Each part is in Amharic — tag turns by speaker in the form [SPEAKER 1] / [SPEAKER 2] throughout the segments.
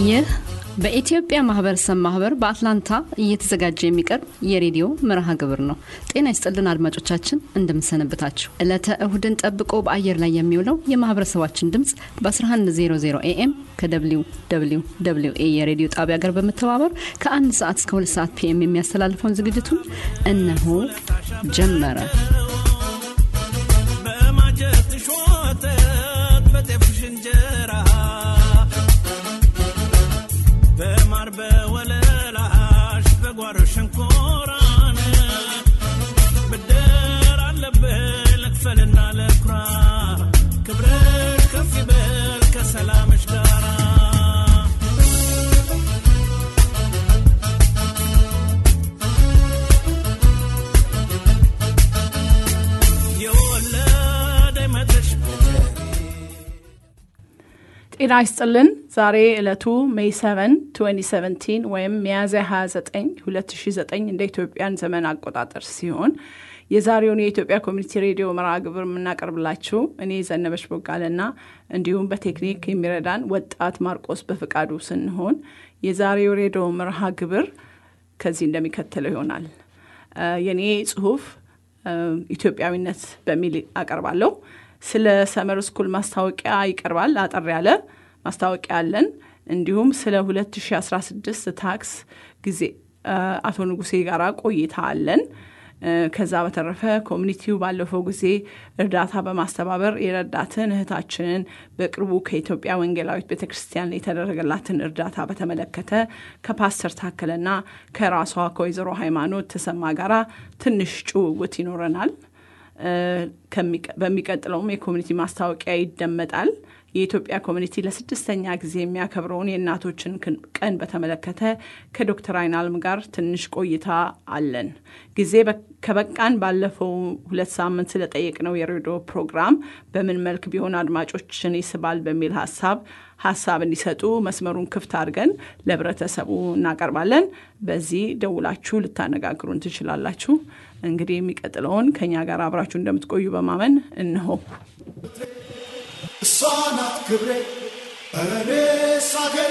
[SPEAKER 1] ይህ በኢትዮጵያ ማህበረሰብ ማህበር በአትላንታ እየተዘጋጀ የሚቀርብ የሬዲዮ መርሃ ግብር ነው። ጤና ይስጥልን አድማጮቻችን፣ እንደምንሰነብታችሁ። ዕለተ እሁድን ጠብቆ በአየር ላይ የሚውለው የማህበረሰባችን ድምፅ በ1100 ኤኤም ከደብሊው ደብሊው ደብሊው ኤ የሬዲዮ ጣቢያ ጋር በመተባበር ከአንድ ሰዓት እስከ ሁለት ሰዓት ፒኤም የሚያስተላልፈውን ዝግጅቱን እነሆ ጀመረ።
[SPEAKER 2] በማጀትሽ ወተት በጤፍሽ እንጀራ በማር በወለላሽ በጓሮ ሸንኮራን ብድር አለብህ ልክፈልና ለኩራ ክብርሽ ከፍ ይበል ከሰላምሽ ጋራ የወለደ መድረሽ
[SPEAKER 3] ጤና ይስጥልን። ዛሬ ዕለቱ ሜይ 7 2017 ወይም ሚያዝያ 29 2009 እንደ ኢትዮጵያን ዘመን አቆጣጠር ሲሆን የዛሬውን የኢትዮጵያ ኮሚኒቲ ሬዲዮ መርሃ ግብር የምናቀርብላችሁ እኔ ዘነበች ቦጋለና እንዲሁም በቴክኒክ የሚረዳን ወጣት ማርቆስ በፍቃዱ ስንሆን የዛሬው ሬዲዮ መርሃ ግብር ከዚህ እንደሚከተለው ይሆናል። እ የኔ ጽሁፍ እ ኢትዮጵያዊነት በሚል አቀርባለሁ። ስለ ሰመር ስኩል ማስታወቂያ ይቀርባል። አጠር ያለ ማስታወቂያ አለን። እንዲሁም ስለ 2016 ታክስ ጊዜ እ አቶ ንጉሴ ጋር ቆይታ አለን። እ ከዛ በተረፈ ኮሚኒቲው ባለፈው ጊዜ እርዳታ በማስተባበር የረዳትን እህታችንን በቅርቡ ከኢትዮጵያ ወንጌላዊት ቤተ ክርስቲያን የተደረገላትን እርዳታ በተመለከተ ከፓስተር ታከለና ከራሷ ከወይዘሮ ሃይማኖት ተሰማ ጋራ ትንሽ ጭውውት ይኖረናል። እ ከሚቀ- በሚቀጥለውም የኮሚኒቲ ማስታወቂያ ይደመጣል። የኢትዮጵያ ኮሚኒቲ ለስድስተኛ ጊዜ የሚያከብረውን የእናቶችን ክን- ቀን በተመለከተ ከዶክተር አይናልም ጋር ትንሽ ቆይታ አለን። ጊዜ በ- ከበቃን ባለፈው ሁለት ሳምንት ስለጠየቅነው የሬዲዮ ፕሮግራም በምን መልክ ቢሆን አድማጮችን ይስባል በሚል ሀሳብ ሀሳብ እንዲሰጡ መስመሩን ክፍት አድርገን ለህብረተሰቡ እናቀርባለን። በዚህ ደውላችሁ ልታነጋግሩን ትችላላችሁ። እንግዲህ የሚቀጥለውን ከኛ ጋር አብራችሁ እንደምትቆዩ በማመን እንሆ
[SPEAKER 4] እሷ ናት ክብሬ ኧረ እኔስ አገሬ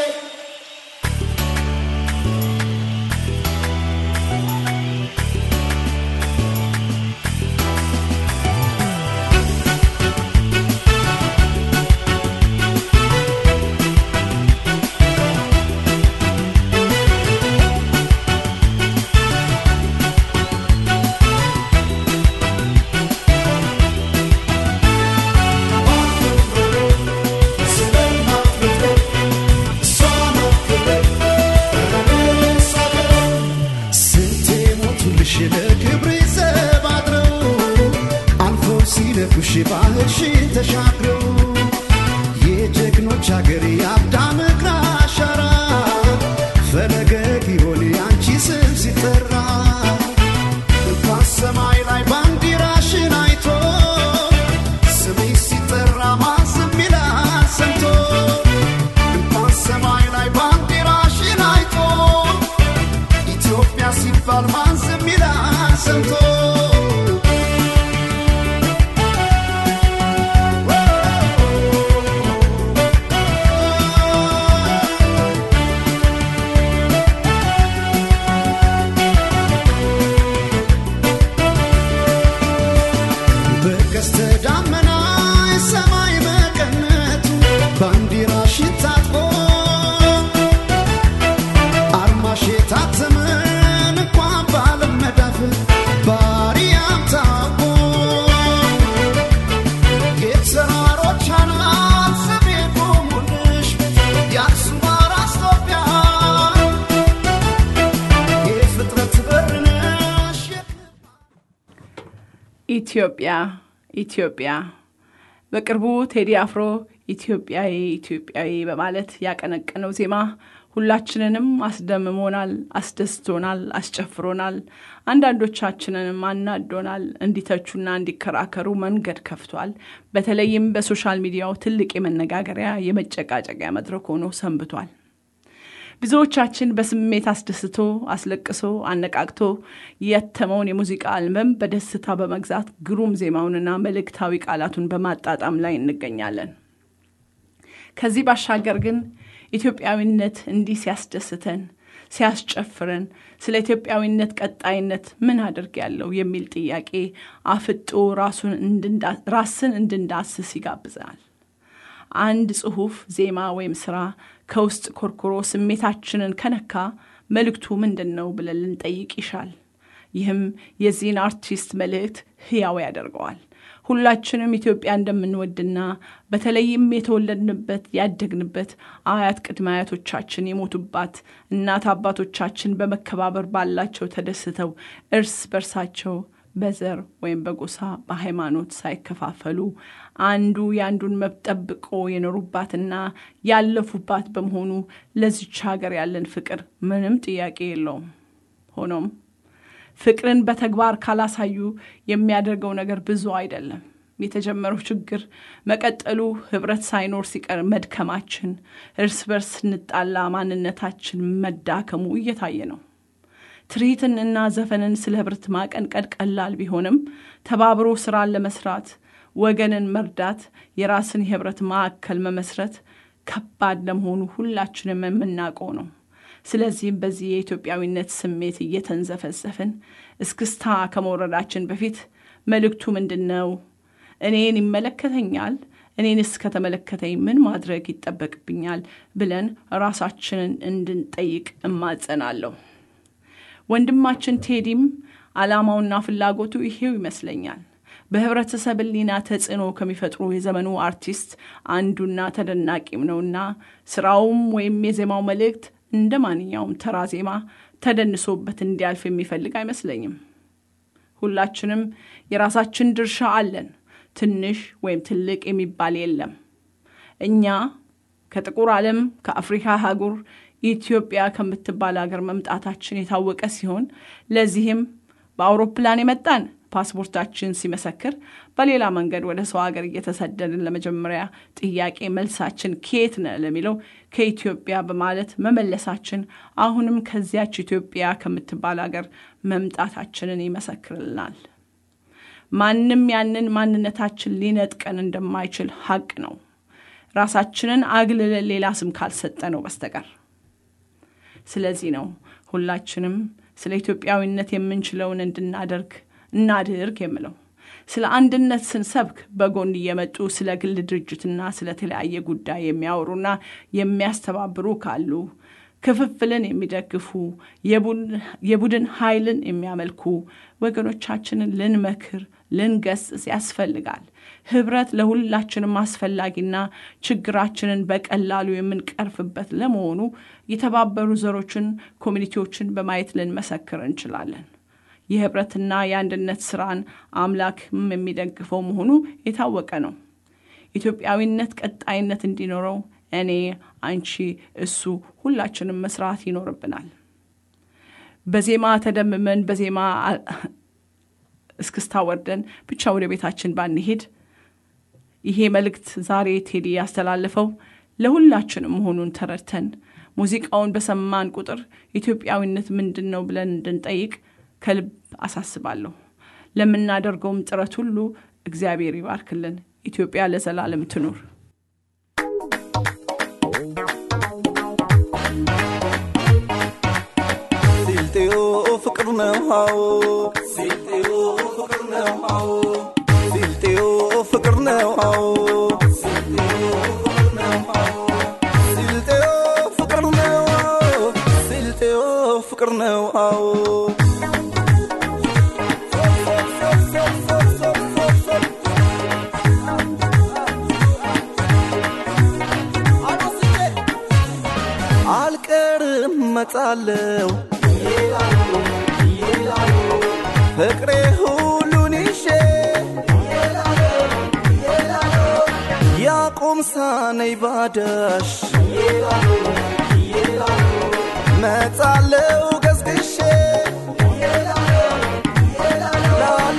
[SPEAKER 4] ስለማትወደው እሷ ናት ክብሬ ኧረ እኔስ አገሬ ስንቴ ሞቱልሽ ለክብሬ ዘብ አድረው አልፎ ሲነኩሽ ባህርሽን ተሻግረው የጀግኖች አገር የአዳም እግር አሻራ ፈለገ ጊዮን የአንቺ ስም ሲጠራ እንኳን ሰማይ ላይ ባንዲራሽን አይቶ ስምሽ ሲጠራ ማን ዝም ይላል ሰምቶ እንኳን ሰማይ ላይ ባንዲራሽን አይቶ ኢትዮጵያ ሲባል ማን ዝም ይላል ሰምቶ በቀስተ ዳመና የሰማይ መቀነቱ ባንዲራሽን ታጥቆ አርማሽ የታተመን እንኳን ባለም መዳፍ ባሪያም ታውቆ የተራሮች አናት ስሜ ቆሙልሽ የአክሱም አራስ ኢትዮጵያ የፍጥረት በር ነሽ
[SPEAKER 3] ኢትዮጵያ ኢትዮጵያ በቅርቡ ቴዲ አፍሮ ኢትዮጵያዊ ኢትዮጵያዊ በማለት ያቀነቀነው ዜማ ሁላችንንም አስደምሞናል፣ አስደስቶናል፣ አስጨፍሮናል። አንዳንዶቻችንንም አናዶናል። እንዲተቹና እንዲከራከሩ መንገድ ከፍቷል። በተለይም በሶሻል ሚዲያው ትልቅ የመነጋገሪያ የመጨቃጨቂያ መድረክ ሆኖ ሰንብቷል። ብዙዎቻችን በስሜት አስደስቶ አስለቅሶ አነቃቅቶ የተመውን የሙዚቃ አልበም በደስታ በመግዛት ግሩም ዜማውንና መልእክታዊ ቃላቱን በማጣጣም ላይ እንገኛለን። ከዚህ ባሻገር ግን ኢትዮጵያዊነት እንዲህ ሲያስደስተን ሲያስጨፍረን ስለ ኢትዮጵያዊነት ቀጣይነት ምን አድርግ ያለው የሚል ጥያቄ አፍጦ ራስን እንድንዳስስ ይጋብዛል። አንድ ጽሑፍ፣ ዜማ ወይም ስራ ከውስጥ ኮርኩሮ ስሜታችንን ከነካ መልእክቱ ምንድን ነው ብለን ልንጠይቅ ይሻል። ይህም የዚህን አርቲስት መልእክት ህያው ያደርገዋል። ሁላችንም ኢትዮጵያ እንደምንወድና በተለይም የተወለድንበት ያደግንበት አያት ቅድመ አያቶቻችን የሞቱባት እናት አባቶቻችን በመከባበር ባላቸው ተደስተው እርስ በርሳቸው በዘር ወይም በጎሳ በሃይማኖት ሳይከፋፈሉ አንዱ የአንዱን መብት ጠብቆ የኖሩባትና ያለፉባት በመሆኑ ለዚች ሀገር ያለን ፍቅር ምንም ጥያቄ የለውም። ሆኖም ፍቅርን በተግባር ካላሳዩ የሚያደርገው ነገር ብዙ አይደለም። የተጀመረው ችግር መቀጠሉ ህብረት ሳይኖር ሲቀር መድከማችን፣ እርስ በርስ ስንጣላ ማንነታችን መዳከሙ እየታየ ነው። ትርኢትንና ዘፈንን ስለ ህብረት ማቀንቀን ቀላል ቢሆንም ተባብሮ ስራን ለመስራት ወገንን መርዳት፣ የራስን የህብረት ማዕከል መመስረት ከባድ ለመሆኑ ሁላችንም የምናውቀው ነው። ስለዚህም በዚህ የኢትዮጵያዊነት ስሜት እየተንዘፈዘፍን እስክስታ ከመውረዳችን በፊት መልእክቱ ምንድን ነው? እኔን ይመለከተኛል? እኔንስ ከተመለከተኝ ምን ማድረግ ይጠበቅብኛል? ብለን ራሳችንን እንድንጠይቅ እማጸናለሁ። ወንድማችን ቴዲም ዓላማውና ፍላጎቱ ይሄው ይመስለኛል። በህብረተሰብ ህሊና ተጽዕኖ ከሚፈጥሩ የዘመኑ አርቲስት አንዱና ተደናቂም ነውና ስራውም ወይም የዜማው መልእክት እንደ ማንኛውም ተራ ዜማ ተደንሶበት እንዲያልፍ የሚፈልግ አይመስለኝም። ሁላችንም የራሳችን ድርሻ አለን። ትንሽ ወይም ትልቅ የሚባል የለም። እኛ ከጥቁር ዓለም ከአፍሪካ አህጉር ኢትዮጵያ ከምትባል ሀገር መምጣታችን የታወቀ ሲሆን ለዚህም በአውሮፕላን የመጣን ፓስፖርታችን ሲመሰክር፣ በሌላ መንገድ ወደ ሰው ሀገር እየተሰደድን ለመጀመሪያ ጥያቄ መልሳችን ከየት ነ ለሚለው ከኢትዮጵያ በማለት መመለሳችን አሁንም ከዚያች ኢትዮጵያ ከምትባል ሀገር መምጣታችንን ይመሰክርልናል። ማንም ያንን ማንነታችን ሊነጥቀን እንደማይችል ሀቅ ነው። ራሳችንን አግልለን ሌላ ስም ካልሰጠ ነው በስተቀር። ስለዚህ ነው ሁላችንም ስለ ኢትዮጵያዊነት የምንችለውን እንድናደርግ እናድርግ የምለው። ስለ አንድነት ስንሰብክ በጎን እየመጡ ስለ ግል ድርጅትና ስለ ተለያየ ጉዳይ የሚያወሩና የሚያስተባብሩ ካሉ ክፍፍልን የሚደግፉ የቡድን ኃይልን የሚያመልኩ ወገኖቻችንን ልንመክር ልንገስጽ ያስፈልጋል። ህብረት ለሁላችንም አስፈላጊና ችግራችንን በቀላሉ የምንቀርፍበት ለመሆኑ የተባበሩ ዘሮችን፣ ኮሚኒቲዎችን በማየት ልንመሰክር እንችላለን። የህብረትና የአንድነት ስራን አምላክም የሚደግፈው መሆኑ የታወቀ ነው። ኢትዮጵያዊነት ቀጣይነት እንዲኖረው እኔ፣ አንቺ፣ እሱ ሁላችንም መስራት ይኖርብናል። በዜማ ተደምመን በዜማ እስክስታ ወርደን ብቻ ወደ ቤታችን ባንሄድ ይሄ መልእክት ዛሬ ቴዲ ያስተላለፈው ለሁላችንም መሆኑን ተረድተን ሙዚቃውን በሰማን ቁጥር ኢትዮጵያዊነት ምንድን ነው ብለን እንድንጠይቅ ከልብ አሳስባለሁ። ለምናደርገውም ጥረት ሁሉ እግዚአብሔር ይባርክልን። ኢትዮጵያ ለዘላለም ትኑር።
[SPEAKER 5] ሲልጤዮ ፍቅር ነው ሃዎ ሲልጤዮ ፍቅር ነው ሃዎ ሲልጤዮ ፍቅር ነው ሃዎ ሲልጤዮ ፍቅር ነው ሃዎ ሲልጤዮ ፍቅር ነው ሃዎ አልቀርም መጣለው ፍቅሬ ሁሉን ይሼ ያቁም ሳነይ ባዳሽ መጣለው ገዝግሼ ላሎ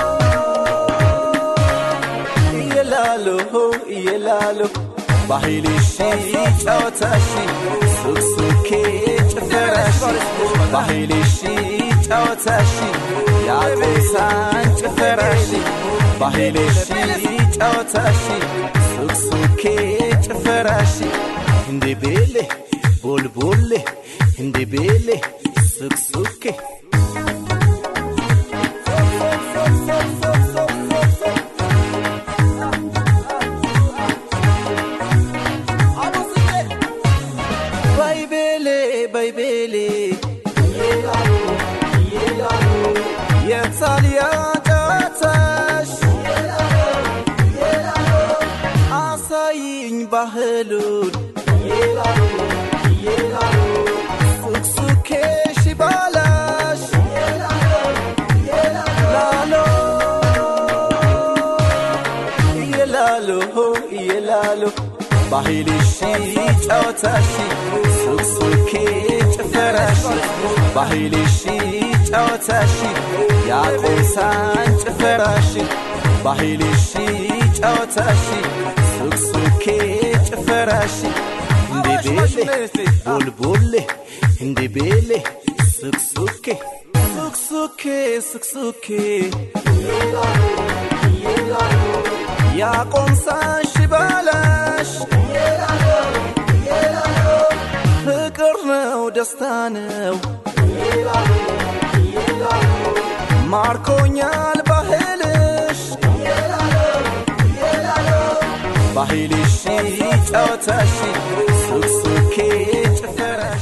[SPEAKER 5] እየላሎ እየላሎ ባህልሽ ጨዋታሽ ሱክሱኬ ጭፈራሽ ባህልሽ ጨዋታሽ ያቁምሳን ጭፈራሽ ባህልሽ ጨዋታሽ ሱክሱኬ ጭፈራሽ hindi bele bol bolle hindi bele suksuke baybele baybele የታሊያ ጨዋታሽ አሳይኝ ባህሉን ሱክሱኬሽ ባላሽ ላሎ የላሎ የላሎ ባህልሽ ጨዋታሽ ሱክሱኬ ጭፈራሽ ባህልሽ ጨዋታሽ ያቆሳን ጭፈራሽ ባህልሽ ጨዋታሽ ሱክሱኬ ጭፈራሽ እንደ ቤሌ ቡልቡሌ እንደ ቤሌ ሱክሱኬ ሱክሱኬ ሱክሱኬ ያቆምሳሽ ባላሽ ፍቅር ነው ደስታ ነው ማርኮኛል ባህልሽ ባህልሽ ጨዋታሽ ሱክሱኬ ጭፈራሽ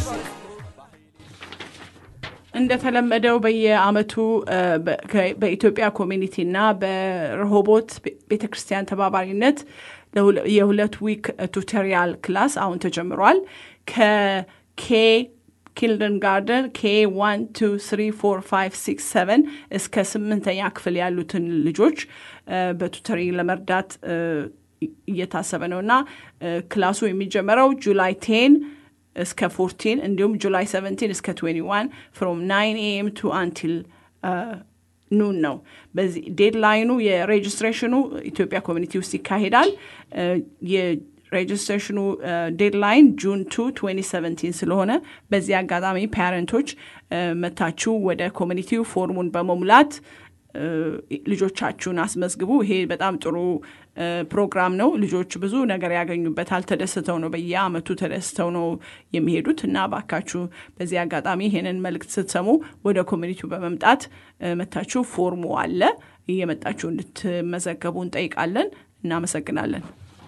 [SPEAKER 3] እንደተለመደው በየአመቱ እ፣ በ- ከ- በኢትዮጵያ ኮሚኒቲና በረሆቦት ቤተ ክርስቲያን ተባባሪነት ለሁለ- የሁለት ዊክ ቱቶሪያል ክላስ አሁን ተጀምሯል ከኬ ኪልደን ጋርደን ኬ ዋን ቱ ስሪ ፎር ፋይቭ ሲክስ ሰቨን እስከ ስምንተኛ ክፍል ያሉትን ልጆች እ፣ በቱተሪንግ ለመርዳት እ፣ እየታሰበ ነው እና እ፣ ክላሱ የሚጀመረው ጁላይ ቴን እስከ 14 እንዲሁም ጁላይ 17 እስከ 21 ፍሮም 9 ኤኤም ቱ አንቲል ኑን ነው። በዚህ ዴድላይኑ የሬጅስትሬሽኑ ኢትዮጵያ ኮሚኒቲ ውስጥ ይካሄዳል። እ፣ የሬጅስትሬሽኑ ዴድላይን ጁን 2 2017 ስለሆነ በዚህ አጋጣሚ ፓረንቶች እ፣ መታችሁ ወደ ኮሚኒቲው ፎርሙን በመሙላት እ፣ ልጆቻችሁን አስመዝግቡ። ይሄ በጣም ጥሩ እ፣ ፕሮግራም ነው። ልጆች ብዙ ነገር ያገኙበታል። ተደስተው ነው በየአመቱ ተደስተው ነው የሚሄዱት እና ባካችሁ በዚህ አጋጣሚ ይሄንን መልእክት ስትሰሙ ወደ ኮሚኒቲው በመምጣት እ፣ መታችሁ ፎርሙ አለ እየመጣችሁ እንድትመዘገቡ እንጠይቃለን። እናመሰግናለን።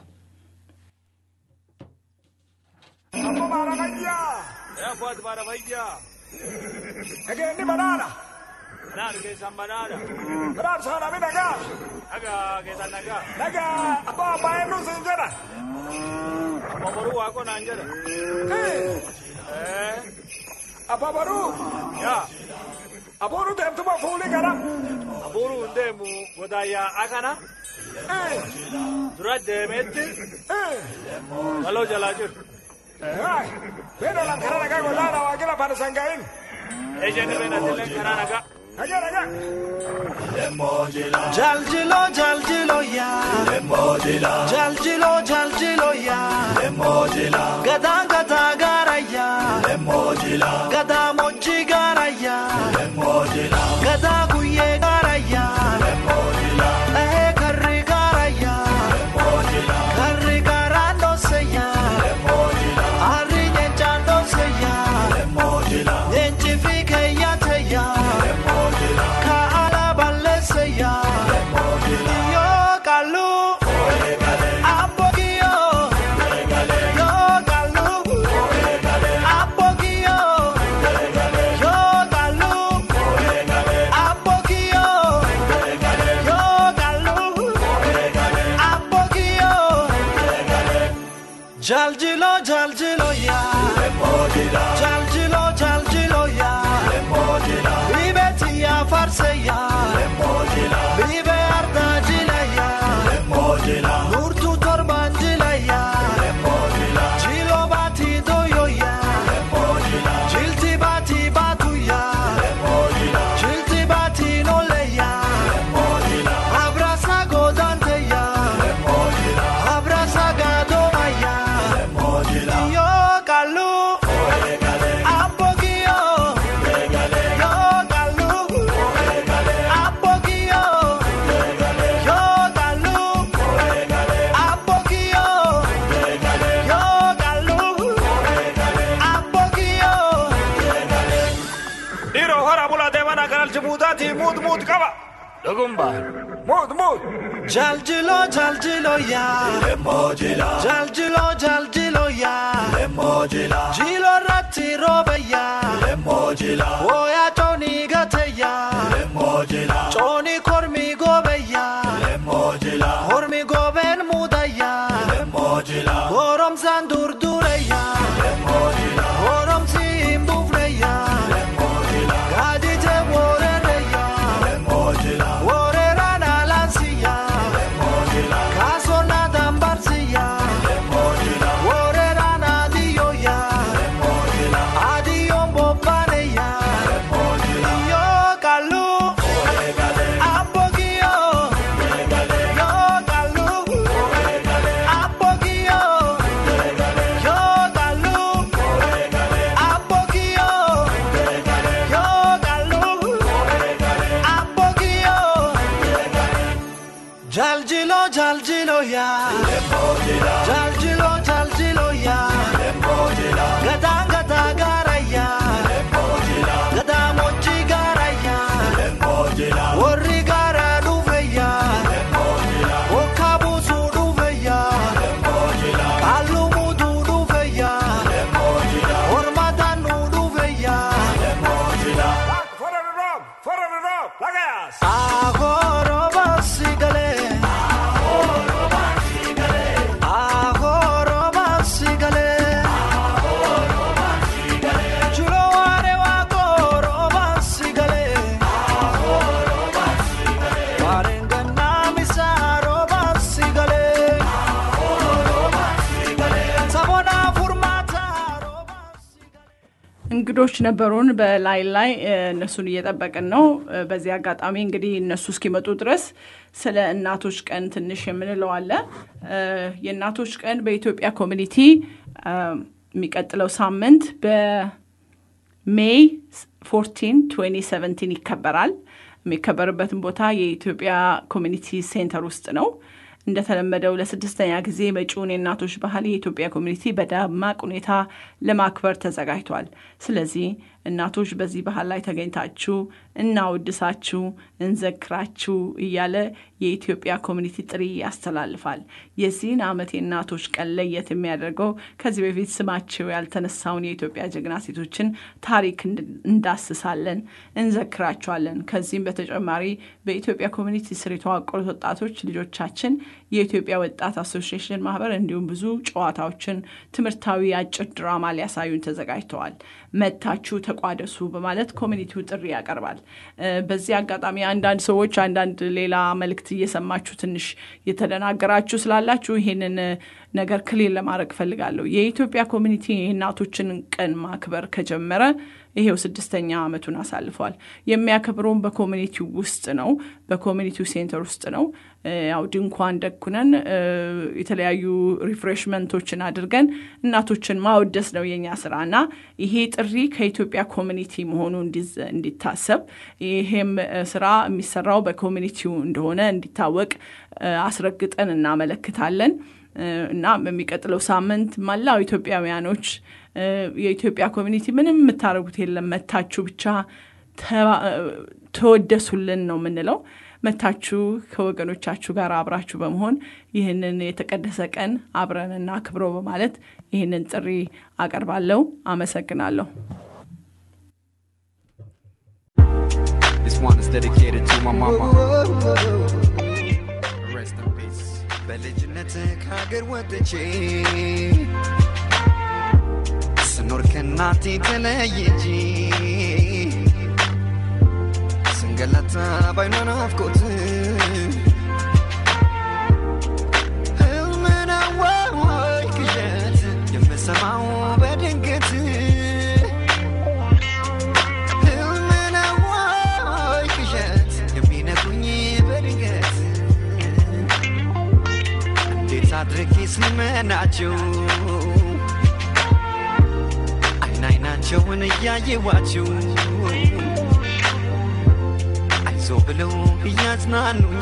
[SPEAKER 2] Airport Barabayya.
[SPEAKER 6] Again, ni banana.
[SPEAKER 2] Banana keessa banana.
[SPEAKER 6] Banana sana mi naga.
[SPEAKER 2] Naga keessa naga.
[SPEAKER 6] Naga apa apa yang lu senjata?
[SPEAKER 2] Amma boruu waaqoo naan jedha.
[SPEAKER 6] Eh. Apa baru?
[SPEAKER 2] Yaa
[SPEAKER 6] Apa baru tem tu mau fuli kana?
[SPEAKER 2] abuuruu hin deemu godaayyaa akana
[SPEAKER 6] Eh.
[SPEAKER 2] dura deemeetti
[SPEAKER 6] Eh.
[SPEAKER 2] waloo jalaa jiru.
[SPEAKER 6] Hai. Beda lang kana naga gola na wakila pada sanggain.
[SPEAKER 2] Ejjenni beenatillee karaa nagaa.
[SPEAKER 6] Naga naga.
[SPEAKER 5] Jaljilo jaljilo ya Lemojila Jaljilo jaljilo ya Lemojila Gada gada gara ya Lemojila Gada moji gara ya Lemojila Gada guye gara ya Lemojila Eh karri gara ya Lemojila Karri gara no se ya Lemojila Arri nyencha no se ya Lemojila Nyenchi fike ya te ya Lemojila Ka ala balle se ya Yo kalu Apogio Yo kalu Apogio Yo kalu Apogio Yo kalu Apogio Jaljilo jaljilo ya Jaljilo jaljilo ya Libeti ya farse ya Libe ardacila ya Nurtu torbancila ya Cilo bati doyo ya Cilti bati batu ya Cilti bati nole ya Abrasa godante ya Abrasa gadoma ya Yo kalu
[SPEAKER 6] hora bula deemana kanalchi muutaati muut muut qaba dhugumbaal muut muut
[SPEAKER 5] Jaljilo jaljilo ya
[SPEAKER 4] Lemojila,
[SPEAKER 5] Jaljilo jaljilo ya
[SPEAKER 4] lemojila,
[SPEAKER 5] Jilo ratti robe ya
[SPEAKER 4] lemojila,
[SPEAKER 5] Oya toni gate ya
[SPEAKER 4] lemojila,
[SPEAKER 5] Toni kormi gobe ya
[SPEAKER 4] lemojila,
[SPEAKER 5] Hormi goben muda ya
[SPEAKER 4] lemojila,
[SPEAKER 5] Gorom zandur dure ya
[SPEAKER 4] lemojila,
[SPEAKER 5] Gorom zimbufre ya
[SPEAKER 4] lemojila,
[SPEAKER 5] Gadite worere ya
[SPEAKER 4] lemojila,
[SPEAKER 5] Worera na lansi ya
[SPEAKER 4] lemojila,
[SPEAKER 5] Kaso na dambarsi ya
[SPEAKER 4] lemojila,
[SPEAKER 5] Worera na diyo ya
[SPEAKER 4] lemojila,
[SPEAKER 5] Adiyo mbopane ya
[SPEAKER 4] lemojila,
[SPEAKER 5] Yo kalu
[SPEAKER 4] oregale,
[SPEAKER 5] Apogio
[SPEAKER 4] oregale,
[SPEAKER 5] Yo kalu
[SPEAKER 4] oregale,
[SPEAKER 5] Apogio Yo kalu
[SPEAKER 4] oregale,
[SPEAKER 5] Apogio
[SPEAKER 4] oregale,
[SPEAKER 5] Yo kalu
[SPEAKER 4] oregale,
[SPEAKER 5] Apogio Jaljilo jaljilo ya
[SPEAKER 4] lemojila,
[SPEAKER 5] Jaljilo jaljilo ya
[SPEAKER 4] lemojila,
[SPEAKER 5] Gata gata gara ya
[SPEAKER 4] lemojila,
[SPEAKER 5] Gata mochi gara ya
[SPEAKER 4] lemojila,
[SPEAKER 5] Warri gara duve ya
[SPEAKER 4] lemojila,
[SPEAKER 5] Okabusu duve ya
[SPEAKER 4] lemojila,
[SPEAKER 5] Kalumudu duve ya
[SPEAKER 4] lemojila,
[SPEAKER 5] Hormatanu duve ya
[SPEAKER 6] Lak, fora the rob fora the rob lagas
[SPEAKER 5] Ahoro basigale Ahoro basigale Chulo ware wakoro basigale Warengana misaro basigale Sabona furmata
[SPEAKER 3] እንግዶች ነበሩን በላይ ላይ እ፣ እነሱን እየጠበቅን ነው። እ፣ በዚህ አጋጣሚ እንግዲህ እነሱ እስኪመጡ ድረስ ስለ እናቶች ቀን ትንሽ የምንለው አለ። እ፣ የእናቶች ቀን በኢትዮጵያ ኮሚኒቲ እ፣ የሚቀጥለው ሳምንት በሜይ 14 2017 ይከበራል። የሚከበርበትን ቦታ የኢትዮጵያ ኮሚኒቲ ሴንተር ውስጥ ነው። እንደተለመደው ለስድስተኛ ጊዜ መጪውን የእናቶች ባህል የኢትዮጵያ ኮሚኒቲ በደማቅ ሁኔታ ለማክበር ተዘጋጅቷል። ስለዚህ እናቶች በዚህ ባህል ላይ ተገኝታችሁ እናወድሳችሁ፣ እንዘክራችሁ እያለ የኢትዮጵያ ኮሚኒቲ ጥሪ ያስተላልፋል። የዚህን ዓመት የእናቶች ቀን ለየት የሚያደርገው ከዚህ በፊት ስማቸው ያልተነሳውን የኢትዮጵያ ጀግና ሴቶችን ታሪክ እንድ- እንዳስሳለን፣ እንዘክራቸዋለን። ከዚህም በተጨማሪ በኢትዮጵያ ኮሚኒቲ ስር የተዋቀሩት ወጣቶች ልጆቻችን የኢትዮጵያ ወጣት አሶሲዬሽን ማህበር እንዲሁም ብዙ ጨዋታዎችን፣ ትምህርታዊ አጭር ድራማ ሊያሳዩን ተዘጋጅተዋል። መታችሁ ተቋደሱ በማለት ኮሚኒቲው ጥሪ ያቀርባል። እ፣ በዚህ አጋጣሚ አንዳንድ ሰዎች አንዳንድ ሌላ መልእክት እየሰማችሁ ትንሽ የተደናገራችሁ ስላላችሁ ይሄንን እ፣ ነገር ክሊር ለማድረግ እፈልጋለሁ። የኢትዮጵያ ኮሚኒቲ የእናቶችን ቀን ማክበር ከጀመረ ይሄው ስድስተኛ ዓመቱን አሳልፏል። የሚያከብረውም በኮሚኒቲው ውስጥ ነው፣ በኮሚኒቲው ሴንተር ውስጥ ነው። እ፣ ያው ድንኳን ደኩነን እ፣ የተለያዩ ሪፍሬሽመንቶችን አድርገን እናቶችን ማወደስ ነው የኛ ስራ እና ይሄ ጥሪ ከኢትዮጵያ ኮሚኒቲ መሆኑ እንዲዘ- እንዲታሰብ ይሄም እ፣ ስራ የሚሰራው በኮሚኒቲው እንደሆነ እንዲታወቅ እ፣ አስረግጠን እናመለክታለን። እ፣ እና በሚቀጥለው ሳምንት መላው ኢትዮጵያውያኖች እ፣ የኢትዮጵያ ኮሚኒቲ ምንም የምታደርጉት የለም መታችሁ ብቻ ተባ- እ፣ ተወደሱልን ነው የምንለው። መታችሁ ከወገኖቻችሁ ጋር አብራችሁ በመሆን ይህንን የተቀደሰ ቀን አብረን እናክብረው በማለት ይህንን ጥሪ አቀርባለሁ። አመሰግናለሁ።
[SPEAKER 7] This one is dedicated to my mama. Rest in peace.
[SPEAKER 8] በልጅነት ከሀገር ወጥቼ ስኖር ከእናቴ ተለይቼ ስንገላታ ባይኗ ናፍቆት ህልም ነው ወይ ቅዠት የምሰማው በድንገት ህልም ነው ወይ ቅዠት የሚነግሩኝ በድንገት እንዴት አድርጌ ስልመናቸው አይን አይናቸውን እያየዋቸው አይዞ ብለው እያዝናኑኝ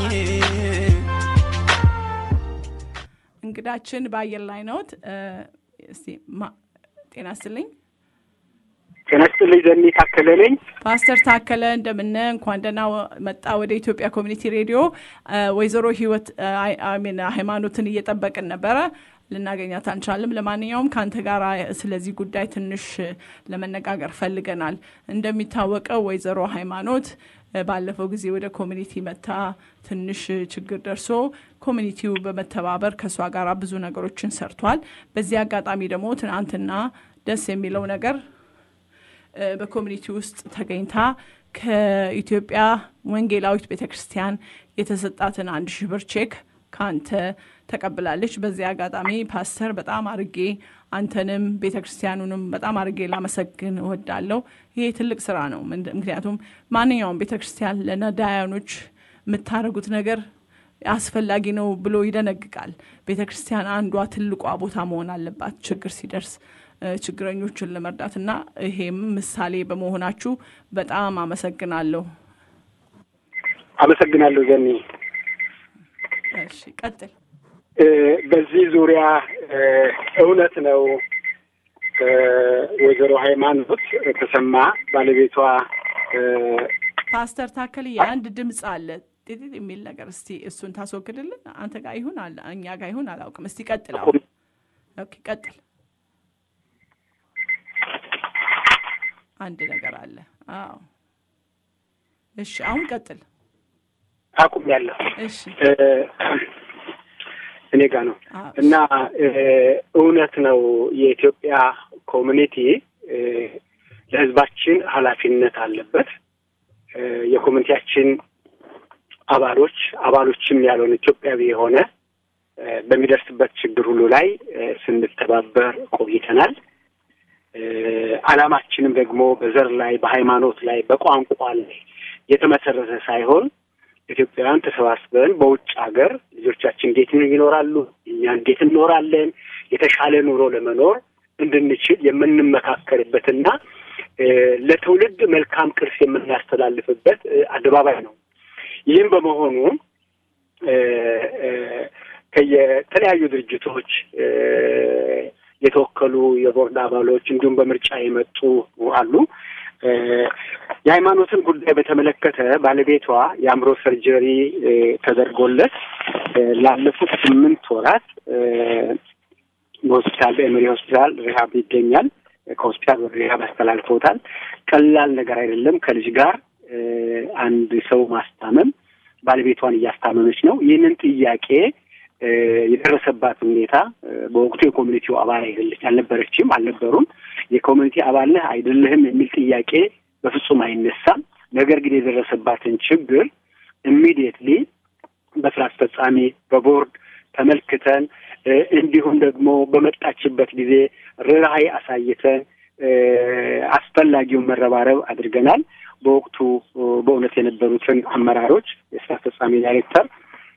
[SPEAKER 3] እንግዳችን በአየር ላይ ነዎት። እ፣ እስቲ ማ- ጤና ይስጥልኝ።
[SPEAKER 9] ጤና ይስጥልኝ። ዘኒ ታከለ ነኝ።
[SPEAKER 3] ፓስተር ታከለ እንደምነ እንኳን ደህና መጣ ወደ ኢትዮጵያ ኮሚኒቲ ሬዲዮ። ወይዘሮ ህይወት ሚን ሃይማኖትን እየጠበቅን ነበረ ልናገኛት አንቻልም። ለማንኛውም ከአንተ ጋር ስለዚህ ጉዳይ ትንሽ ለመነጋገር ፈልገናል። እንደሚታወቀው ወይዘሮ ሃይማኖት ባለፈው ጊዜ ወደ ኮሚኒቲ መታ ትንሽ ችግር ደርሶ ኮሚኒቲው በመተባበር ከእሷ ጋር ብዙ ነገሮችን ሰርቷል። በዚህ አጋጣሚ ደግሞ ትናንትና ደስ የሚለው ነገር በኮሚኒቲ ውስጥ ተገኝታ ከኢትዮጵያ ወንጌላዊት ቤተ ክርስቲያን የተሰጣትን አንድ ሺህ ብር ቼክ ከአንተ ተቀብላለች። በዚህ አጋጣሚ ፓስተር በጣም አርጌ አንተንም ቤተ ክርስቲያኑንም በጣም አርጌ ላመሰግን እወዳለሁ። ይሄ ትልቅ ስራ ነው። ምክንያቱም ማንኛውም ቤተ ክርስቲያን ለነዳያኖች የምታደርጉት ነገር አስፈላጊ ነው ብሎ ይደነግቃል። ቤተ ክርስቲያን አንዷ ትልቋ ቦታ መሆን አለባት ችግር ሲደርስ ችግረኞችን ለመርዳት እና ይሄም ምሳሌ በመሆናችሁ በጣም አመሰግናለሁ።
[SPEAKER 9] አመሰግናለሁ ዘኒ።
[SPEAKER 3] እሺ ቀጥል።
[SPEAKER 9] በዚህ ዙሪያ እውነት ነው ወይዘሮ ሃይማኖት ተሰማ ባለቤቷ
[SPEAKER 3] ፓስተር ታከል አንድ ድምፅ አለ ጢጢጥ የሚል ነገር እስቲ እሱን ታስወግድልን። አንተ ጋር ይሁን እኛ ጋር ይሁን አላውቅም። እስቲ ቀጥል። አሁን ኦኬ ቀጥል። አንድ ነገር አለ። አዎ እሺ፣ አሁን ቀጥል።
[SPEAKER 9] አቁሜያለሁ።
[SPEAKER 3] እሺ
[SPEAKER 9] እኔ ጋ ነው እና እውነት ነው የኢትዮጵያ ኮሚኒቲ ለሕዝባችን ኃላፊነት አለበት። የኮሚኒቲያችን አባሎች አባሎችም ያልሆነ ኢትዮጵያዊ የሆነ በሚደርስበት ችግር ሁሉ ላይ ስንተባበር ቆይተናል። ዓላማችንም ደግሞ በዘር ላይ፣ በሃይማኖት ላይ፣ በቋንቋ ላይ የተመሰረተ ሳይሆን ኢትዮጵያውያን ተሰባስበን በውጭ ሀገር ልጆቻችን እንዴት ይኖራሉ፣ እኛ እንዴት እንኖራለን፣ የተሻለ ኑሮ ለመኖር እንድንችል የምንመካከርበትና ለትውልድ መልካም ቅርስ የምናስተላልፍበት አደባባይ ነው። ይህም በመሆኑ ከየተለያዩ ድርጅቶች የተወከሉ የቦርድ አባሎች እንዲሁም በምርጫ የመጡ አሉ። የሃይማኖትን ጉዳይ በተመለከተ ባለቤቷ የአእምሮ ሰርጀሪ ተደርጎለት ላለፉት ስምንት ወራት በሆስፒታል በኤምሪ ሆስፒታል ሪሀብ ይገኛል። ከሆስፒታል ወደ ሪሀብ አስተላልፈውታል። ቀላል ነገር አይደለም። ከልጅ ጋር አንድ ሰው ማስታመም ባለቤቷን እያስታመመች ነው። ይህንን ጥያቄ የደረሰባት ሁኔታ በወቅቱ የኮሚኒቲው አባል አይደለች አልነበረችም፣ አልነበሩም። የኮሚኒቲ አባል ነህ አይደለህም የሚል ጥያቄ በፍጹም አይነሳም። ነገር ግን የደረሰባትን ችግር ኢሚዲየትሊ በስራ አስፈጻሚ በቦርድ ተመልክተን እንዲሁም ደግሞ በመጣችበት ጊዜ ርኅራኄ አሳይተን አስፈላጊውን መረባረብ አድርገናል። በወቅቱ በእውነት የነበሩትን አመራሮች የስራ አስፈጻሚ ዳይሬክተር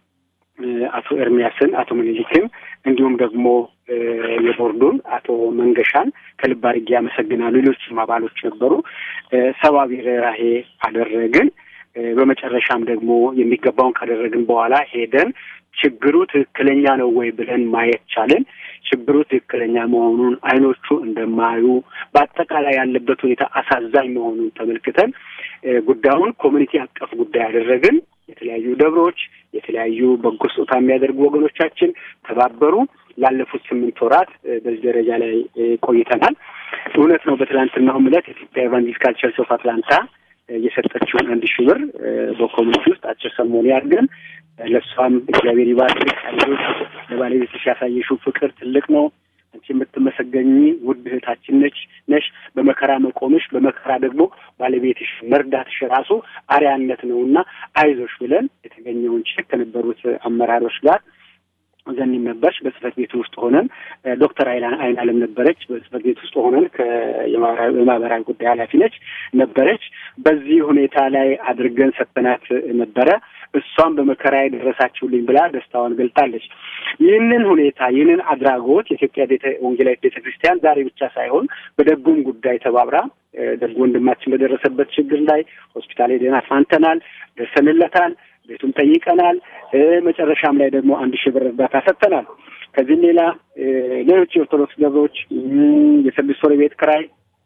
[SPEAKER 9] አቶ ኤርሚያስን፣ አቶ ምኒልክን እንዲሁም ደግሞ የቦርዱን አቶ መንገሻን ከልብ አድርጌ ያመሰግናሉ። ሌሎችም አባሎች ነበሩ። ሰብአዊ ርኅራኄ አደረግን። በመጨረሻም ደግሞ የሚገባውን ካደረግን በኋላ ሄደን ችግሩ ትክክለኛ ነው ወይ ብለን ማየት ቻለን። ችግሩ ትክክለኛ መሆኑን አይኖቹ እንደማዩ በአጠቃላይ ያለበት ሁኔታ አሳዛኝ መሆኑን ተመልክተን ጉዳዩን ኮሚኒቲ አቀፍ ጉዳይ ያደረግን። የተለያዩ ደብሮች፣ የተለያዩ በጎ ስጦታ የሚያደርጉ ወገኖቻችን ተባበሩ። ላለፉት ስምንት ወራት በዚህ ደረጃ ላይ ቆይተናል። እውነት ነው። በትላንትናውም ዕለት የኢትዮጵያ ኤቫንጀሊካል ቸርች ኦፍ አትላንታ የሰጠችውን አንድ ሺህ ብር በኮሚኒቲ ውስጥ አጭር ሰሞኑ ያድርገን ለእሷም እግዚአብሔር ይባርክ። ሌሎች ለባለቤትሽ ያሳየሽው ፍቅር ትልቅ ነው። አንቺ የምትመሰገኝ ውድ እህታችን ነች ነሽ። በመከራ መቆምሽ፣ በመከራ ደግሞ ባለቤትሽ መርዳትሽ ራሱ አርያነት ነው እና አይዞሽ ብለን የተገኘውን ቼክ ከነበሩት አመራሮች ጋር ዘኒም ነበረች። በጽህፈት ቤት ውስጥ ሆነን ዶክተር አይን አለም ነበረች። በጽህፈት ቤት ውስጥ ሆነን የማህበራዊ ጉዳይ ኃላፊ ነች ነበረች። በዚህ ሁኔታ ላይ አድርገን ሰጥተናት ነበረ። እሷም በመከራ የደረሳችሁልኝ ብላ ደስታዋን ገልጣለች። ይህንን ሁኔታ ይህንን አድራጎት የኢትዮጵያ ቤተ ወንጌላዊት ቤተ ክርስቲያን ዛሬ ብቻ ሳይሆን በደጉም ጉዳይ ተባብራ ደግ ወንድማችን በደረሰበት ችግር ላይ ሆስፒታል ሄደን አጽናንተናል፣ ደርሰንለታል፣ ቤቱም ጠይቀናል። መጨረሻም ላይ ደግሞ አንድ ሺህ ብር እርዳታ ሰጥተናል። ከዚህም ሌላ ሌሎች የኦርቶዶክስ ገበሮች የስድስት ወር ቤት ክራይ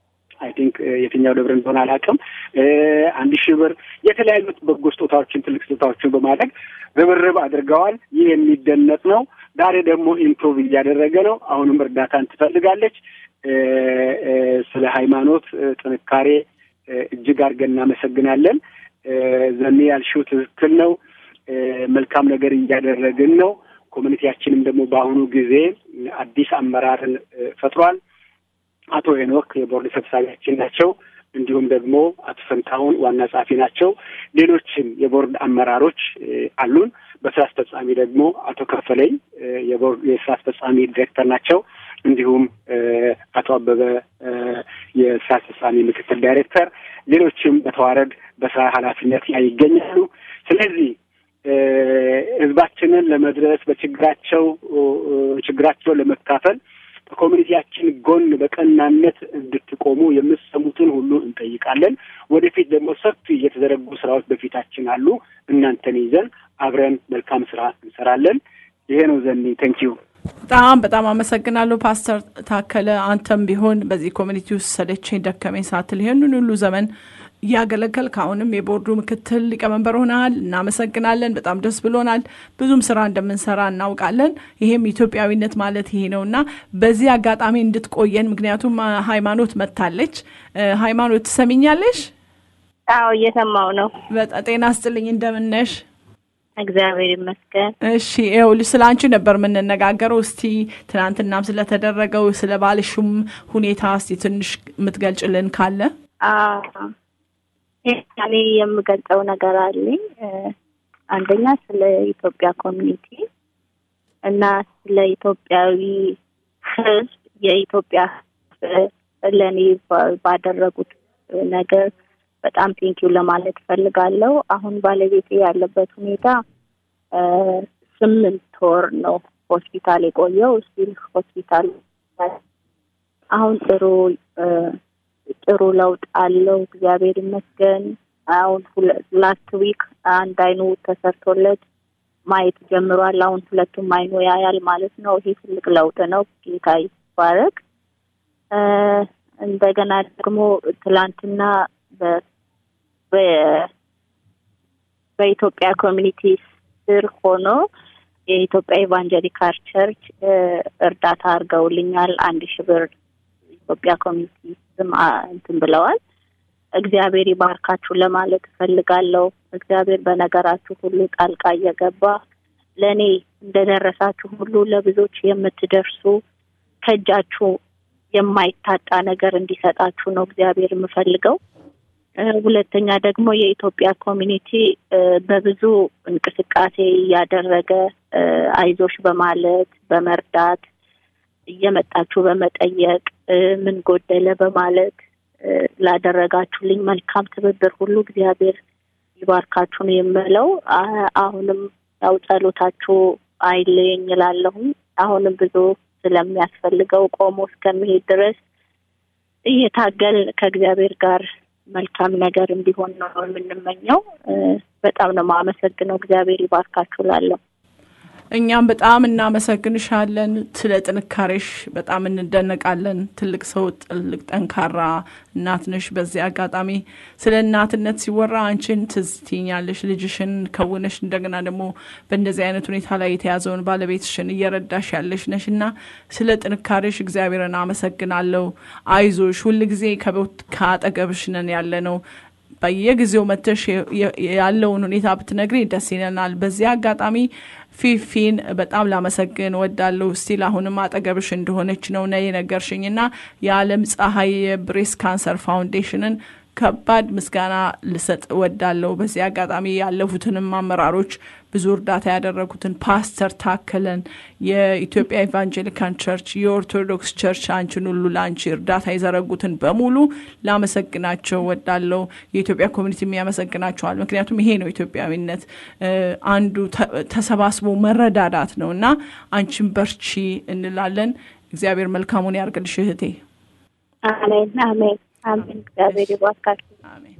[SPEAKER 9] አይ ቲንክ የትኛው ደብር እንደሆነ አላውቅም። አንድ ሺህ ብር የተለያዩ በጎ ስጦታዎችን ትልቅ ስጦታዎችን በማድረግ ርብርብ አድርገዋል። ይህ የሚደነቅ ነው። ዛሬ ደግሞ ኢምፕሩቭ እያደረገ ነው። አሁንም እርዳታን ትፈልጋለች። ስለ ሃይማኖት ጥንካሬ እጅግ አድርገን እናመሰግናለን። ዘኔ ያልሽው ትክክል ነው። መልካም ነገር እያደረግን ነው። ኮሚኒቲያችንም ደግሞ በአሁኑ ጊዜ አዲስ አመራርን ፈጥሯል። አቶ ሄኖክ የቦርድ ሰብሳቢያችን ናቸው። እንዲሁም ደግሞ አቶ ፈንታሁን ዋና ጸሐፊ ናቸው። ሌሎችም የቦርድ አመራሮች አሉን። በስራ አስፈጻሚ ደግሞ አቶ ከፈለኝ የቦርድ የስራ አስፈጻሚ ዲሬክተር ናቸው። እንዲሁም አቶ አበበ የስራ አስፈጻሚ ምክትል ዳይሬክተር፣ ሌሎችም በተዋረድ በስራ ኃላፊነት ላይ ይገኛሉ። ስለዚህ ህዝባችንን ለመድረስ በችግራቸው ችግራቸውን ለመካፈል በኮሚኒቲያችን ጎን በቀናነት እንድትቆሙ የምትሰሙትን ሁሉ እንጠይቃለን። ወደፊት ደግሞ ሰፊ የተዘረጉ ስራዎች በፊታችን አሉ። እናንተን ይዘን አብረን መልካም ስራ እንሰራለን። ይሄ ነው ዘኒ። ተንኪዩ
[SPEAKER 3] በጣም በጣም አመሰግናለሁ ፓስተር ታከለ። አንተም ቢሆን በዚህ ኮሚኒቲ ውስጥ ሰለቸኝ ደከመኝ ሳትል ይህንን ሁሉ ዘመን እያገለገልክ አሁንም የቦርዱ ምክትል ሊቀመንበር ሆነሃል። እናመሰግናለን። በጣም ደስ ብሎናል። ብዙም ስራ እንደምንሰራ እናውቃለን። ይሄም ኢትዮጵያዊነት ማለት ይሄ ነው እና በዚህ አጋጣሚ እንድትቆየን ምክንያቱም ሃይማኖት መታለች። ሃይማኖት ትሰሚኛለሽ?
[SPEAKER 10] አዎ እየሰማው ነው።
[SPEAKER 3] በጣም ጤና ስጥልኝ። እንደምነሽ?
[SPEAKER 10] እግዚአብሔር ይመስገን።
[SPEAKER 3] እሺ ይኸውልሽ ስለ አንቺ ነበር የምንነጋገረው። እስቲ ትናንትናም ስለተደረገው ስለ ባልሹም ሁኔታ እስቲ ትንሽ የምትገልጭልን ካለ
[SPEAKER 10] እኔ የምገልጸው ነገር አለኝ። አንደኛ ስለ ኢትዮጵያ ኮሚኒቲ እና ስለ ኢትዮጵያዊ ሕዝብ የኢትዮጵያ ለእኔ ባደረጉት ነገር በጣም ቴንኪው ለማለት እፈልጋለሁ። አሁን ባለቤቴ ያለበት ሁኔታ ስምንት ወር ነው ሆስፒታል የቆየው። ስቲል ሆስፒታል አሁን ጥሩ ጥሩ ለውጥ አለው። እግዚአብሔር ይመስገን። አሁን ላስት ዊክ አንድ አይኑ ተሰርቶለት ማየት ጀምሯል። አሁን ሁለቱም አይኑ ያያል ማለት ነው። ይሄ ትልቅ ለውጥ ነው። ጌታ ይባረክ። እንደገና ደግሞ ትላንትና በኢትዮጵያ ኮሚኒቲ ስር ሆኖ የኢትዮጵያ ኢቫንጀሊካል ቸርች እርዳታ አድርገውልኛል። አንድ ሺህ ብር ኢትዮጵያ ኮሚኒቲ ስም እንትን ብለዋል። እግዚአብሔር ይባርካችሁ ለማለት እፈልጋለሁ። እግዚአብሔር በነገራችሁ ሁሉ ጣልቃ እየገባ ለእኔ እንደደረሳችሁ ሁሉ ለብዙዎች የምትደርሱ ከእጃችሁ የማይታጣ ነገር እንዲሰጣችሁ ነው እግዚአብሔር የምፈልገው። ሁለተኛ ደግሞ የኢትዮጵያ ኮሚኒቲ በብዙ እንቅስቃሴ እያደረገ አይዞሽ በማለት በመርዳት እየመጣችሁ በመጠየቅ ምን ጎደለ በማለት ላደረጋችሁልኝ መልካም ትብብር ሁሉ እግዚአብሔር ይባርካችሁ ነው የምለው። አሁንም ያው ጸሎታችሁ አይለየኝ እላለሁም። አሁንም ብዙ ስለሚያስፈልገው ቆሞ እስከሚሄድ ድረስ እየታገል ከእግዚአብሔር ጋር መልካም ነገር እንዲሆን ነው የምንመኘው። በጣም ነው የማመሰግነው። እግዚአብሔር ይባርካችሁ ላለሁ
[SPEAKER 3] እኛም በጣም እናመሰግንሻለን። ስለ ጥንካሬሽ በጣም እንደነቃለን። ትልቅ ሰው፣ ትልቅ ጠንካራ እናት ነሽ። በዚህ አጋጣሚ ስለ እናትነት ሲወራ አንቺን ትዝ ትይኛለሽ። ልጅሽን ከውነሽ እንደገና ደግሞ በእንደዚህ አይነት ሁኔታ ላይ የተያዘውን ባለቤትሽን እየረዳሽ ያለሽ ነሽ እና ስለ ጥንካሬሽ እግዚአብሔርን አመሰግናለሁ። አይዞሽ፣ ሁልጊዜ ከአጠገብሽ ነን ያለ ነው በየጊዜው መተሽ ያለውን ሁኔታ ብትነግሪ ደስ ይለናል። በዚህ አጋጣሚ ፊፊን በጣም ላመሰግን ወዳለሁ። ስቲል አሁንም አጠገብሽ እንደሆነች ነው ነ የነገርሽኝ እና የዓለም ፀሐይ የብሬስ ካንሰር ፋውንዴሽንን ከባድ ምስጋና ልሰጥ ወዳለሁ። በዚህ አጋጣሚ ያለፉትንም አመራሮች ብዙ እርዳታ ያደረጉትን ፓስተር ታከለን፣ የኢትዮጵያ ኢቫንጀሊካን ቸርች፣ የኦርቶዶክስ ቸርች አንቺን ሁሉ ለአንቺ እርዳታ የዘረጉትን በሙሉ ላመሰግናቸው ወዳለው የኢትዮጵያ ኮሚኒቲ የሚያመሰግናቸዋል። ምክንያቱም ይሄ ነው ኢትዮጵያዊነት፣ አንዱ ተሰባስቦ መረዳዳት ነው እና አንቺን በርቺ እንላለን። እግዚአብሔር መልካሙን ያርግልሽ እህቴ።
[SPEAKER 10] አሜን አሜን አሜን። እግዚአብሔር ይባርካችሁ።
[SPEAKER 3] አሜን።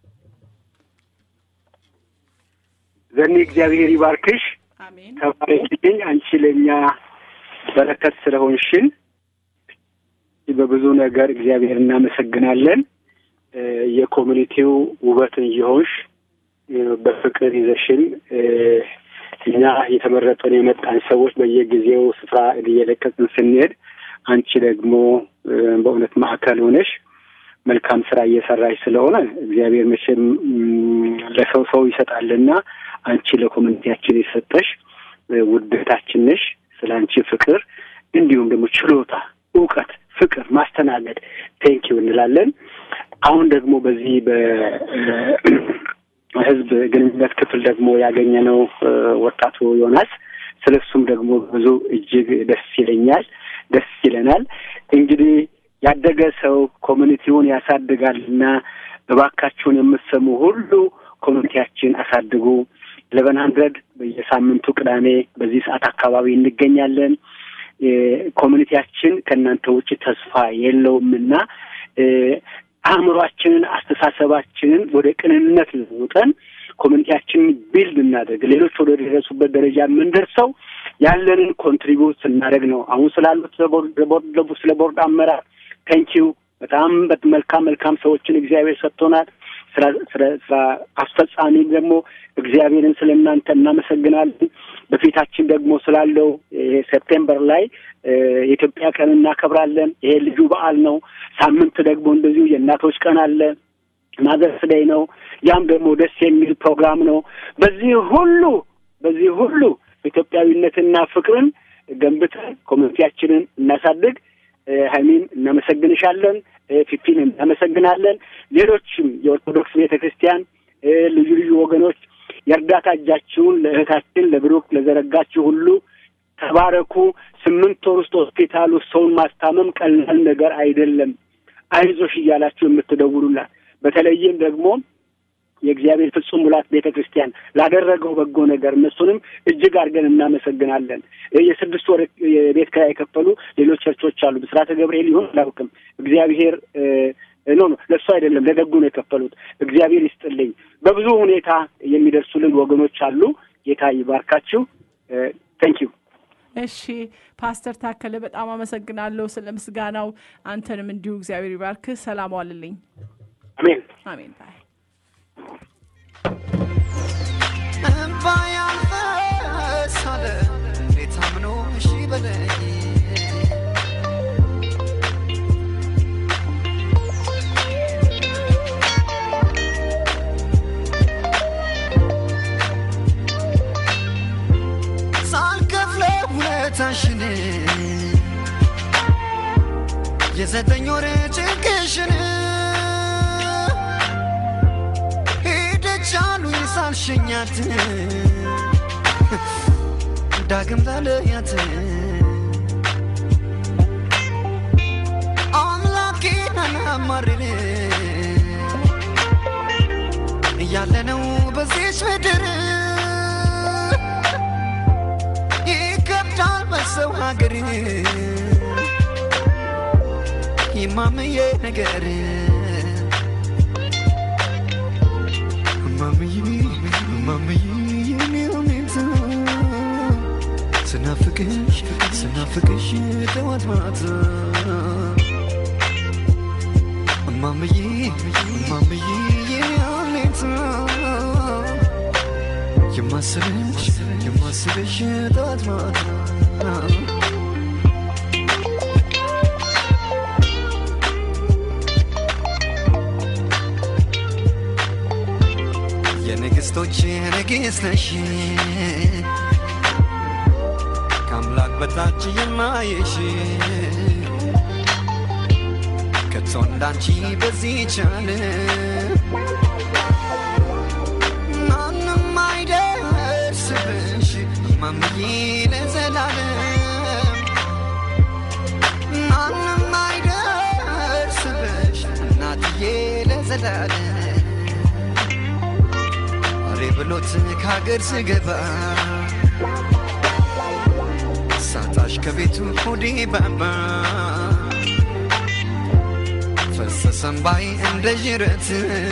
[SPEAKER 9] ዘኒ እግዚአብሔር ይባርክሽ።
[SPEAKER 3] አሜን።
[SPEAKER 9] ተባረክልኝ። አንቺ ለእኛ በረከት ስለሆንሽን በብዙ ነገር እግዚአብሔር እናመሰግናለን። የኮሚኒቲው ውበትን እየሆንሽ በፍቅር ይዘሽን እኛ የተመረጠን የመጣን ሰዎች በየጊዜው ስፍራ እየለቀቅን ስንሄድ አንቺ ደግሞ በእውነት ማዕከል ሆነሽ መልካም ስራ እየሰራሽ ስለሆነ እግዚአብሔር መቼም ለሰው ሰው ይሰጣልና አንቺ ለኮሚኒቲያችን የሰጠሽ ውደታችን ነሽ። ስለ አንቺ ፍቅር እንዲሁም ደግሞ ችሎታ፣ እውቀት፣ ፍቅር፣ ማስተናገድ ቴንኪው እንላለን። አሁን ደግሞ በዚህ በህዝብ ግንኙነት ክፍል ደግሞ ያገኘነው ወጣቱ ዮናስ ስለ እሱም ደግሞ ብዙ እጅግ ደስ ይለኛል፣ ደስ ይለናል። እንግዲህ ያደገ ሰው ኮሚኒቲውን ያሳድጋልና እባካችሁን የምትሰሙ ሁሉ ኮሚኒቲያችን አሳድጉ። ኢሌቨን ሀንድረድ በየሳምንቱ ቅዳሜ በዚህ ሰዓት አካባቢ እንገኛለን። ኮሚኒቲያችን ከእናንተ ውጭ ተስፋ የለውምና አእምሯችንን፣ አስተሳሰባችንን ወደ ቅንነት ለውጠን ኮሚኒቲያችንን ቢልድ እናደርግ። ሌሎች ወደ ደረሱበት ደረጃ የምንደርሰው ያለንን ኮንትሪቢዩት ስናደርግ ነው። አሁን ስላሉት ስለ ቦርድ አመራር ቴንኪው በጣም መልካም መልካም ሰዎችን እግዚአብሔር ሰጥቶናል። ስራ አስፈጻሚም ደግሞ እግዚአብሔርን ስለ እናንተ እናመሰግናለን። በፊታችን ደግሞ ስላለው ይሄ ሴፕቴምበር ላይ የኢትዮጵያ ቀን እናከብራለን። ይሄ ልዩ በዓል ነው። ሳምንት ደግሞ እንደዚሁ የእናቶች ቀን አለ። ማዘርስ ዴይ ነው። ያም ደግሞ ደስ የሚል ፕሮግራም ነው። በዚህ ሁሉ በዚህ ሁሉ ኢትዮጵያዊነትና ፍቅርን ገንብተን ኮሚኒቲያችንን እናሳድግ። ሀይሚን እናመሰግንሻለን። ፊፊን እናመሰግናለን። ሌሎችም የኦርቶዶክስ ቤተ ክርስቲያን ልዩ ልዩ ወገኖች የእርዳታ እጃችሁን ለእህታችን ለብሩክ ለዘረጋችሁ ሁሉ ተባረኩ። ስምንት ወር ውስጥ ሆስፒታል ውስጥ ሰውን ማስታመም ቀላል ነገር አይደለም። አይዞሽ እያላችሁ የምትደውሉላት በተለይም ደግሞ የእግዚአብሔር ፍጹም ሙላት ቤተ ክርስቲያን ላደረገው በጎ ነገር እነሱንም እጅግ አድርገን እናመሰግናለን። የስድስት ወር የቤት ኪራይ የከፈሉ ሌሎች ቸርቾች አሉ። ብስራተ ገብርኤል ይሁን አላውቅም። እግዚአብሔር ኖ ኖ ለእሱ አይደለም ለደጉ ነው የከፈሉት። እግዚአብሔር ይስጥልኝ። በብዙ ሁኔታ የሚደርሱልን ወገኖች አሉ። ጌታ ይባርካችሁ። ቴንኪዩ።
[SPEAKER 3] እሺ ፓስተር ታከለ በጣም አመሰግናለሁ ስለ ምስጋናው። አንተንም እንዲሁ እግዚአብሔር ይባርክ። ሰላም ዋልልኝ።
[SPEAKER 9] አሜን
[SPEAKER 3] አሜን። ባይ
[SPEAKER 8] እምባ ያልፈሳለ እንዴት አምኖ እሺ በለኝ ሳልከፍለው ውለታሽን የዘጠኝ ወር ጭንቅሽን ሄደች አሉኝ ሳልሸኛት ዳግም ላለያት አምላኬን አላማርር እያለነው በዚች ምድር ይከብዳል በሰው ሀገር ይማምዬ ነገር ማምዬ ማምዬ የኔ ሁኔታ ስናፍቅሽ ስናፍቅሽ ጠዋት ማታ ማምዬ ማምዬ የኔ ሁኔታ የማስብሽ የማስብሽ ጠዋት ማታ የንግሥቶች ንግሥት ነሽ ከአምላክ በታች የማየሽ ከቶ እንዳንቺ በዚህ ቻለ ማንም አይደርስብሽ ማምዬ ለዘላለም ማንም አይደርስብሽ እናትዬ ለዘላለም ሬ ብሎት ከሀገር ስገባ ሳጣሽ ከቤቱ ሆዴ ባባ ፈሰሰም ባይ እንደ ዥረት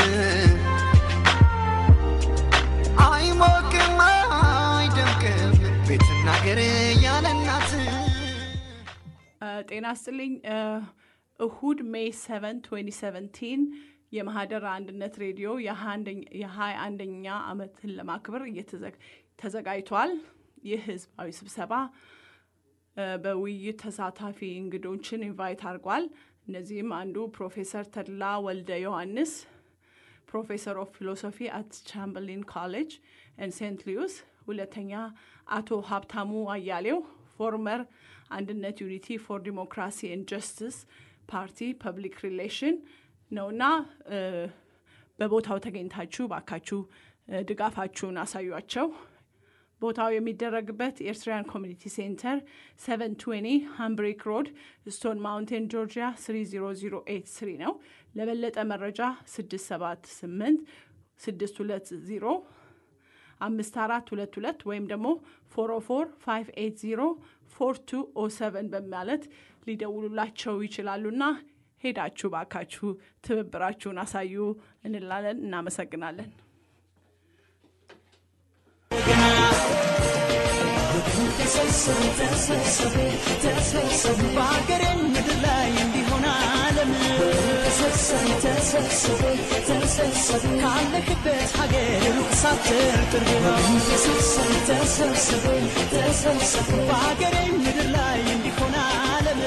[SPEAKER 8] አይሞቅም አይደምቅም ቤትና ገር ያለ እናት
[SPEAKER 3] ጤና ስጥልኝ እሁድ ሜይ 7 2017 የማህደር አንድነት ሬዲዮ የሀያ አንደኛ ዓመትን ለማክበር ተዘጋጅቷል። ይህ ህዝባዊ ስብሰባ በውይይት ተሳታፊ እንግዶችን ኢንቫይት አድርጓል። እነዚህም አንዱ ፕሮፌሰር ተድላ ወልደ ዮሐንስ ፕሮፌሰር ኦፍ ፊሎሶፊ አት ቻምበርሊን ኮሌጅ ኤን ሴንት ሉዊስ፣ ሁለተኛ አቶ ሀብታሙ አያሌው ፎርመር አንድነት ዩኒቲ ፎር ዲሞክራሲ ኤንድ ጀስቲስ ፓርቲ ፐብሊክ ሪሌሽን ነውና በቦታው ተገኝታችሁ ባካችሁ ድጋፋችሁን አሳዩቸው። ቦታው የሚደረግበት ኤርትራያን ኮሚኒቲ ሴንተር 720 ሃምብሪክ ሮድ ስቶን ማውንቴን ጆርጂያ 30083 ነው። ለበለጠ መረጃ 678 620 5422 ወይም ደግሞ 404 580 4207 በማለት ሊደውሉላቸው ይችላሉና ሄዳችሁ ባካችሁ ትብብራችሁን አሳዩ እንላለን። እናመሰግናለን።
[SPEAKER 5] በሀገሬ ምድር ላይ እንዲሆን አለም ካለክበት ሀገር ሩቅ ሳትር ቅርብ በሀገሬ ምድር ላይ እንዲሆን አለም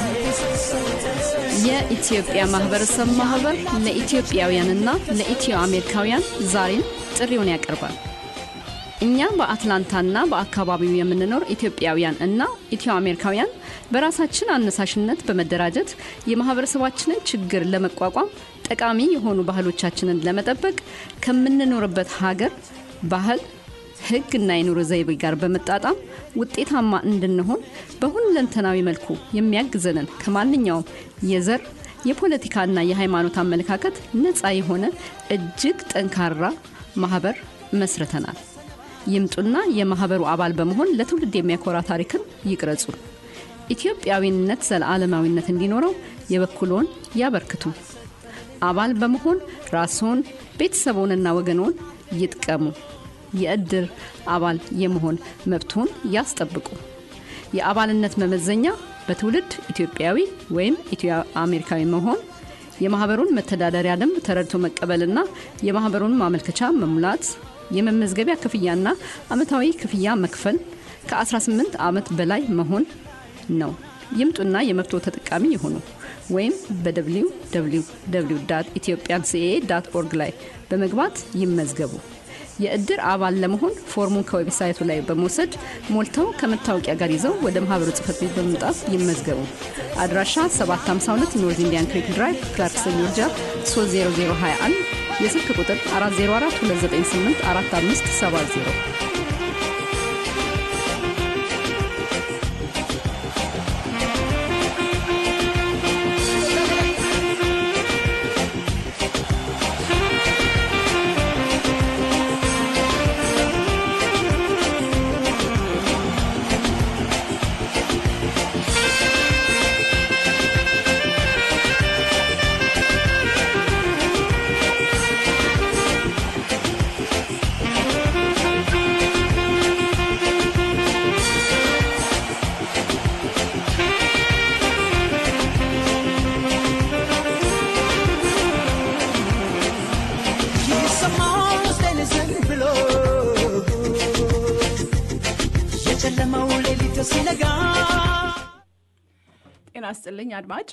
[SPEAKER 1] የኢትዮጵያ ማህበረሰብ ማህበር ለኢትዮጵያውያንና ለኢትዮ አሜሪካውያን ዛሬም ጥሪውን ያቀርባል። እኛ በአትላንታና በአካባቢው የምንኖር ኢትዮጵያውያን እና ኢትዮ አሜሪካውያን በራሳችን አነሳሽነት በመደራጀት የማህበረሰባችንን ችግር ለመቋቋም ጠቃሚ የሆኑ ባህሎቻችንን ለመጠበቅ ከምንኖርበት ሀገር ባህል፣ ሕግና የኑሮ ዘይቤ ጋር በመጣጣም ውጤታማ እንድንሆን በሁለንተናዊ መልኩ የሚያግዘንን ከማንኛውም የዘር የፖለቲካና የሃይማኖት አመለካከት ነፃ የሆነ እጅግ ጠንካራ ማህበር መስርተናል። ይምጡና የማህበሩ አባል በመሆን ለትውልድ የሚያኮራ ታሪክን ይቅረጹ። ኢትዮጵያዊነት ዘለዓለማዊነት እንዲኖረው የበኩልዎን ያበርክቱ። አባል በመሆን ራስዎን ቤተሰቦንና ወገኖን ይጥቀሙ። የእድር አባል የመሆን መብትዎን ያስጠብቁ። የአባልነት መመዘኛ በትውልድ ኢትዮጵያዊ ወይም ኢትዮ አሜሪካዊ መሆን፣ የማህበሩን መተዳደሪያ ደንብ ተረድቶ መቀበልና የማህበሩን ማመልከቻ መሙላት፣ የመመዝገቢያ ክፍያና አመታዊ ክፍያ መክፈል፣ ከ18 ዓመት በላይ መሆን ነው። ይምጡና የመብቶ ተጠቃሚ ይሁኑ። ወይም በwww ኢትዮጵያን ሲኤ ዳት ኦርግ ላይ በመግባት ይመዝገቡ። የእድር አባል ለመሆን ፎርሙን ከዌብሳይቱ ላይ በመውሰድ ሞልተው ከመታወቂያ ጋር ይዘው ወደ ማህበሩ ጽህፈት ቤት በመምጣት ይመዝገቡ። አድራሻ 752 ኖርዝ ኢንዲያን ክሪክ ድራይቭ ክላርክሰን ጆርጂያ 30021 የስልክ ቁጥር 404 298 4570
[SPEAKER 5] ይሰማል ውስጤን ዝም ብሎ የጨለመው ሌሊት ሲነጋ
[SPEAKER 3] ጤና ስጥልኝ አድማጭ።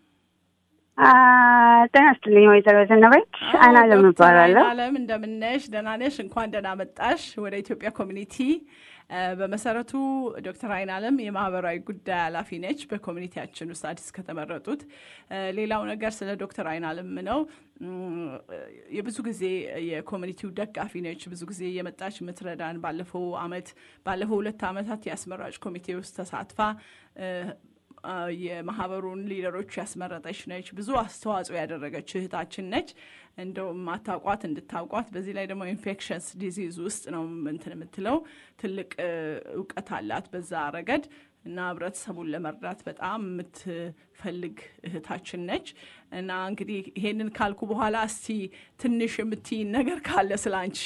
[SPEAKER 11] ጤና ይስጥልኝ ወይዘሮ ዘነበች አና ለም እባላለሁ።
[SPEAKER 3] አለም እንደምነሽ? ደህና ነሽ? እንኳን ደህና መጣሽ ወደ ኢትዮጵያ ኮሚኒቲ። እ፣ በመሰረቱ ዶክተር አይን አለም የማህበራዊ ጉዳይ ኃላፊ ነች በኮሚኒቲያችን ውስጥ አዲስ ከተመረጡት። እ፣ ሌላው ነገር ስለ ዶክተር አይን አለም ነው እም፣ የብዙ ጊዜ የኮሚኒቲው ደጋፊ ነች። ብዙ ጊዜ የመጣች የምትረዳን ባለፈው አመት ባለፈው ሁለት አመታት የአስመራጭ ኮሚቴ ውስጥ ተሳትፋ እ፣ አ፣ የማህበሩን ሊደሮች ያስመረጠች ነች። ብዙ አስተዋጽኦ ያደረገች እህታችን ነች። እንደው ማታውቋት እንድታውቋት። በዚህ ላይ ደግሞ ኢንፌክሽንስ ዲዚዝ ውስጥ ነው እንትን የምትለው ትልቅ እ፣ እውቀት አላት በዛ ረገድ እና ህብረተሰቡን ለመርዳት በጣም የምትፈልግ እህታችን ነች። እና እንግዲህ ይሄንን ካልኩ በኋላ እስቲ ትንሽ የምትይን ነገር ካለ ስለ አንቺ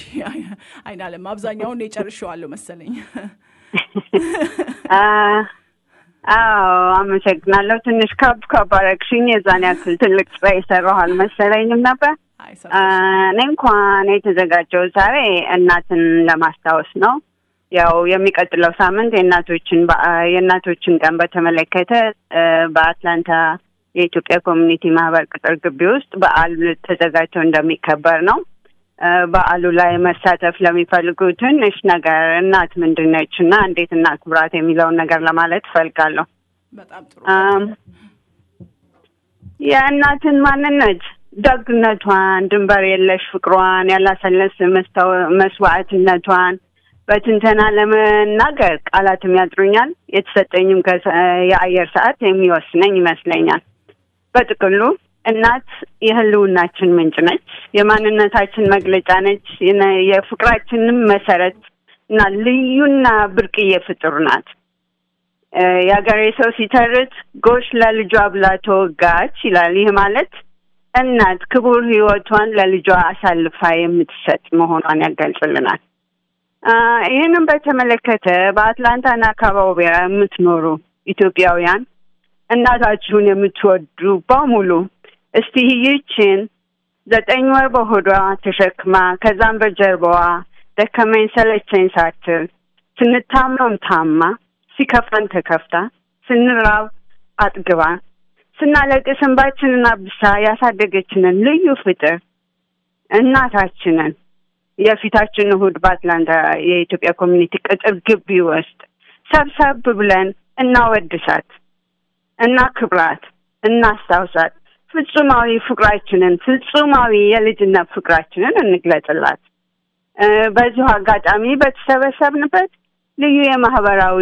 [SPEAKER 3] አይናለም። አብዛኛውን የጨርሼዋለሁ መሰለኝ።
[SPEAKER 11] አ፣ አዎ አመሰግናለሁ። ትንሽ ከብ ከብ አደረግሽኝ። የዛን ያክል ትልቅ ስራ የሰራሁ አልመሰለኝም ነበር። እኔ እንኳን የተዘጋጀው ዛሬ እናትን ለማስታወስ ነው። ያው የሚቀጥለው ሳምንት የእናቶችን የእናቶችን ቀን በተመለከተ በአትላንታ የኢትዮጵያ ኮሚኒቲ ማህበር ቅጥር ግቢ ውስጥ በዓል ተዘጋጅቶ እንደሚከበር ነው። በዓሉ ላይ መሳተፍ ለሚፈልጉ ትንሽ ነገር እናት ምንድን ነች እና እንዴት እናክብራት የሚለውን ነገር ለማለት እፈልጋለሁ።
[SPEAKER 3] በጣም ጥሩ።
[SPEAKER 11] የእናትን ማንነት ደግነቷን፣ ድንበር የለሽ ፍቅሯን፣ ያላሰለስ መስዋዕትነቷን በትንተና ለመናገር ቃላትም ያጥሩኛል። የተሰጠኝም የአየር ሰዓት የሚወስነኝ ይመስለኛል። በጥቅሉ እናት የህልውናችን ምንጭ ነች። የማንነታችን መግለጫ ነች። የፍቅራችንም መሰረት እና ልዩና ብርቅዬ ፍጡር ናት። የሀገሬ ሰው ሲተርት ጎሽ ለልጇ ብላ ተወጋች ይላል። ይህ ማለት እናት ክቡር ህይወቷን ለልጇ አሳልፋ የምትሰጥ መሆኗን ያገልጽልናል። ይህንም በተመለከተ በአትላንታና አካባቢያ የምትኖሩ ኢትዮጵያውያን እናታችሁን የምትወዱ በሙሉ እስቲ ይህችን ዘጠኝ ወር በሆዷ ተሸክማ ከዛም በጀርባዋ ደከመኝ ሰለቸኝ ሳትል ስንታመም ታማ ሲከፋን ተከፍታ ስንራብ አጥግባ ስናለቅስ እንባችንን አብሳ ያሳደገችንን ልዩ ፍጥር እናታችንን የፊታችን እሁድ በአትላንታ የኢትዮጵያ ኮሚኒቲ ቅጥር ግቢ ውስጥ ሰብሰብ ብለን እናወድሳት፣ እናክብራት፣ እናስታውሳት። ፍጹማዊ ፍቅራችንን ፍጹማዊ የልጅነት ፍቅራችንን እንግለጽላት። በዚሁ አጋጣሚ በተሰበሰብንበት ልዩ የማህበራዊ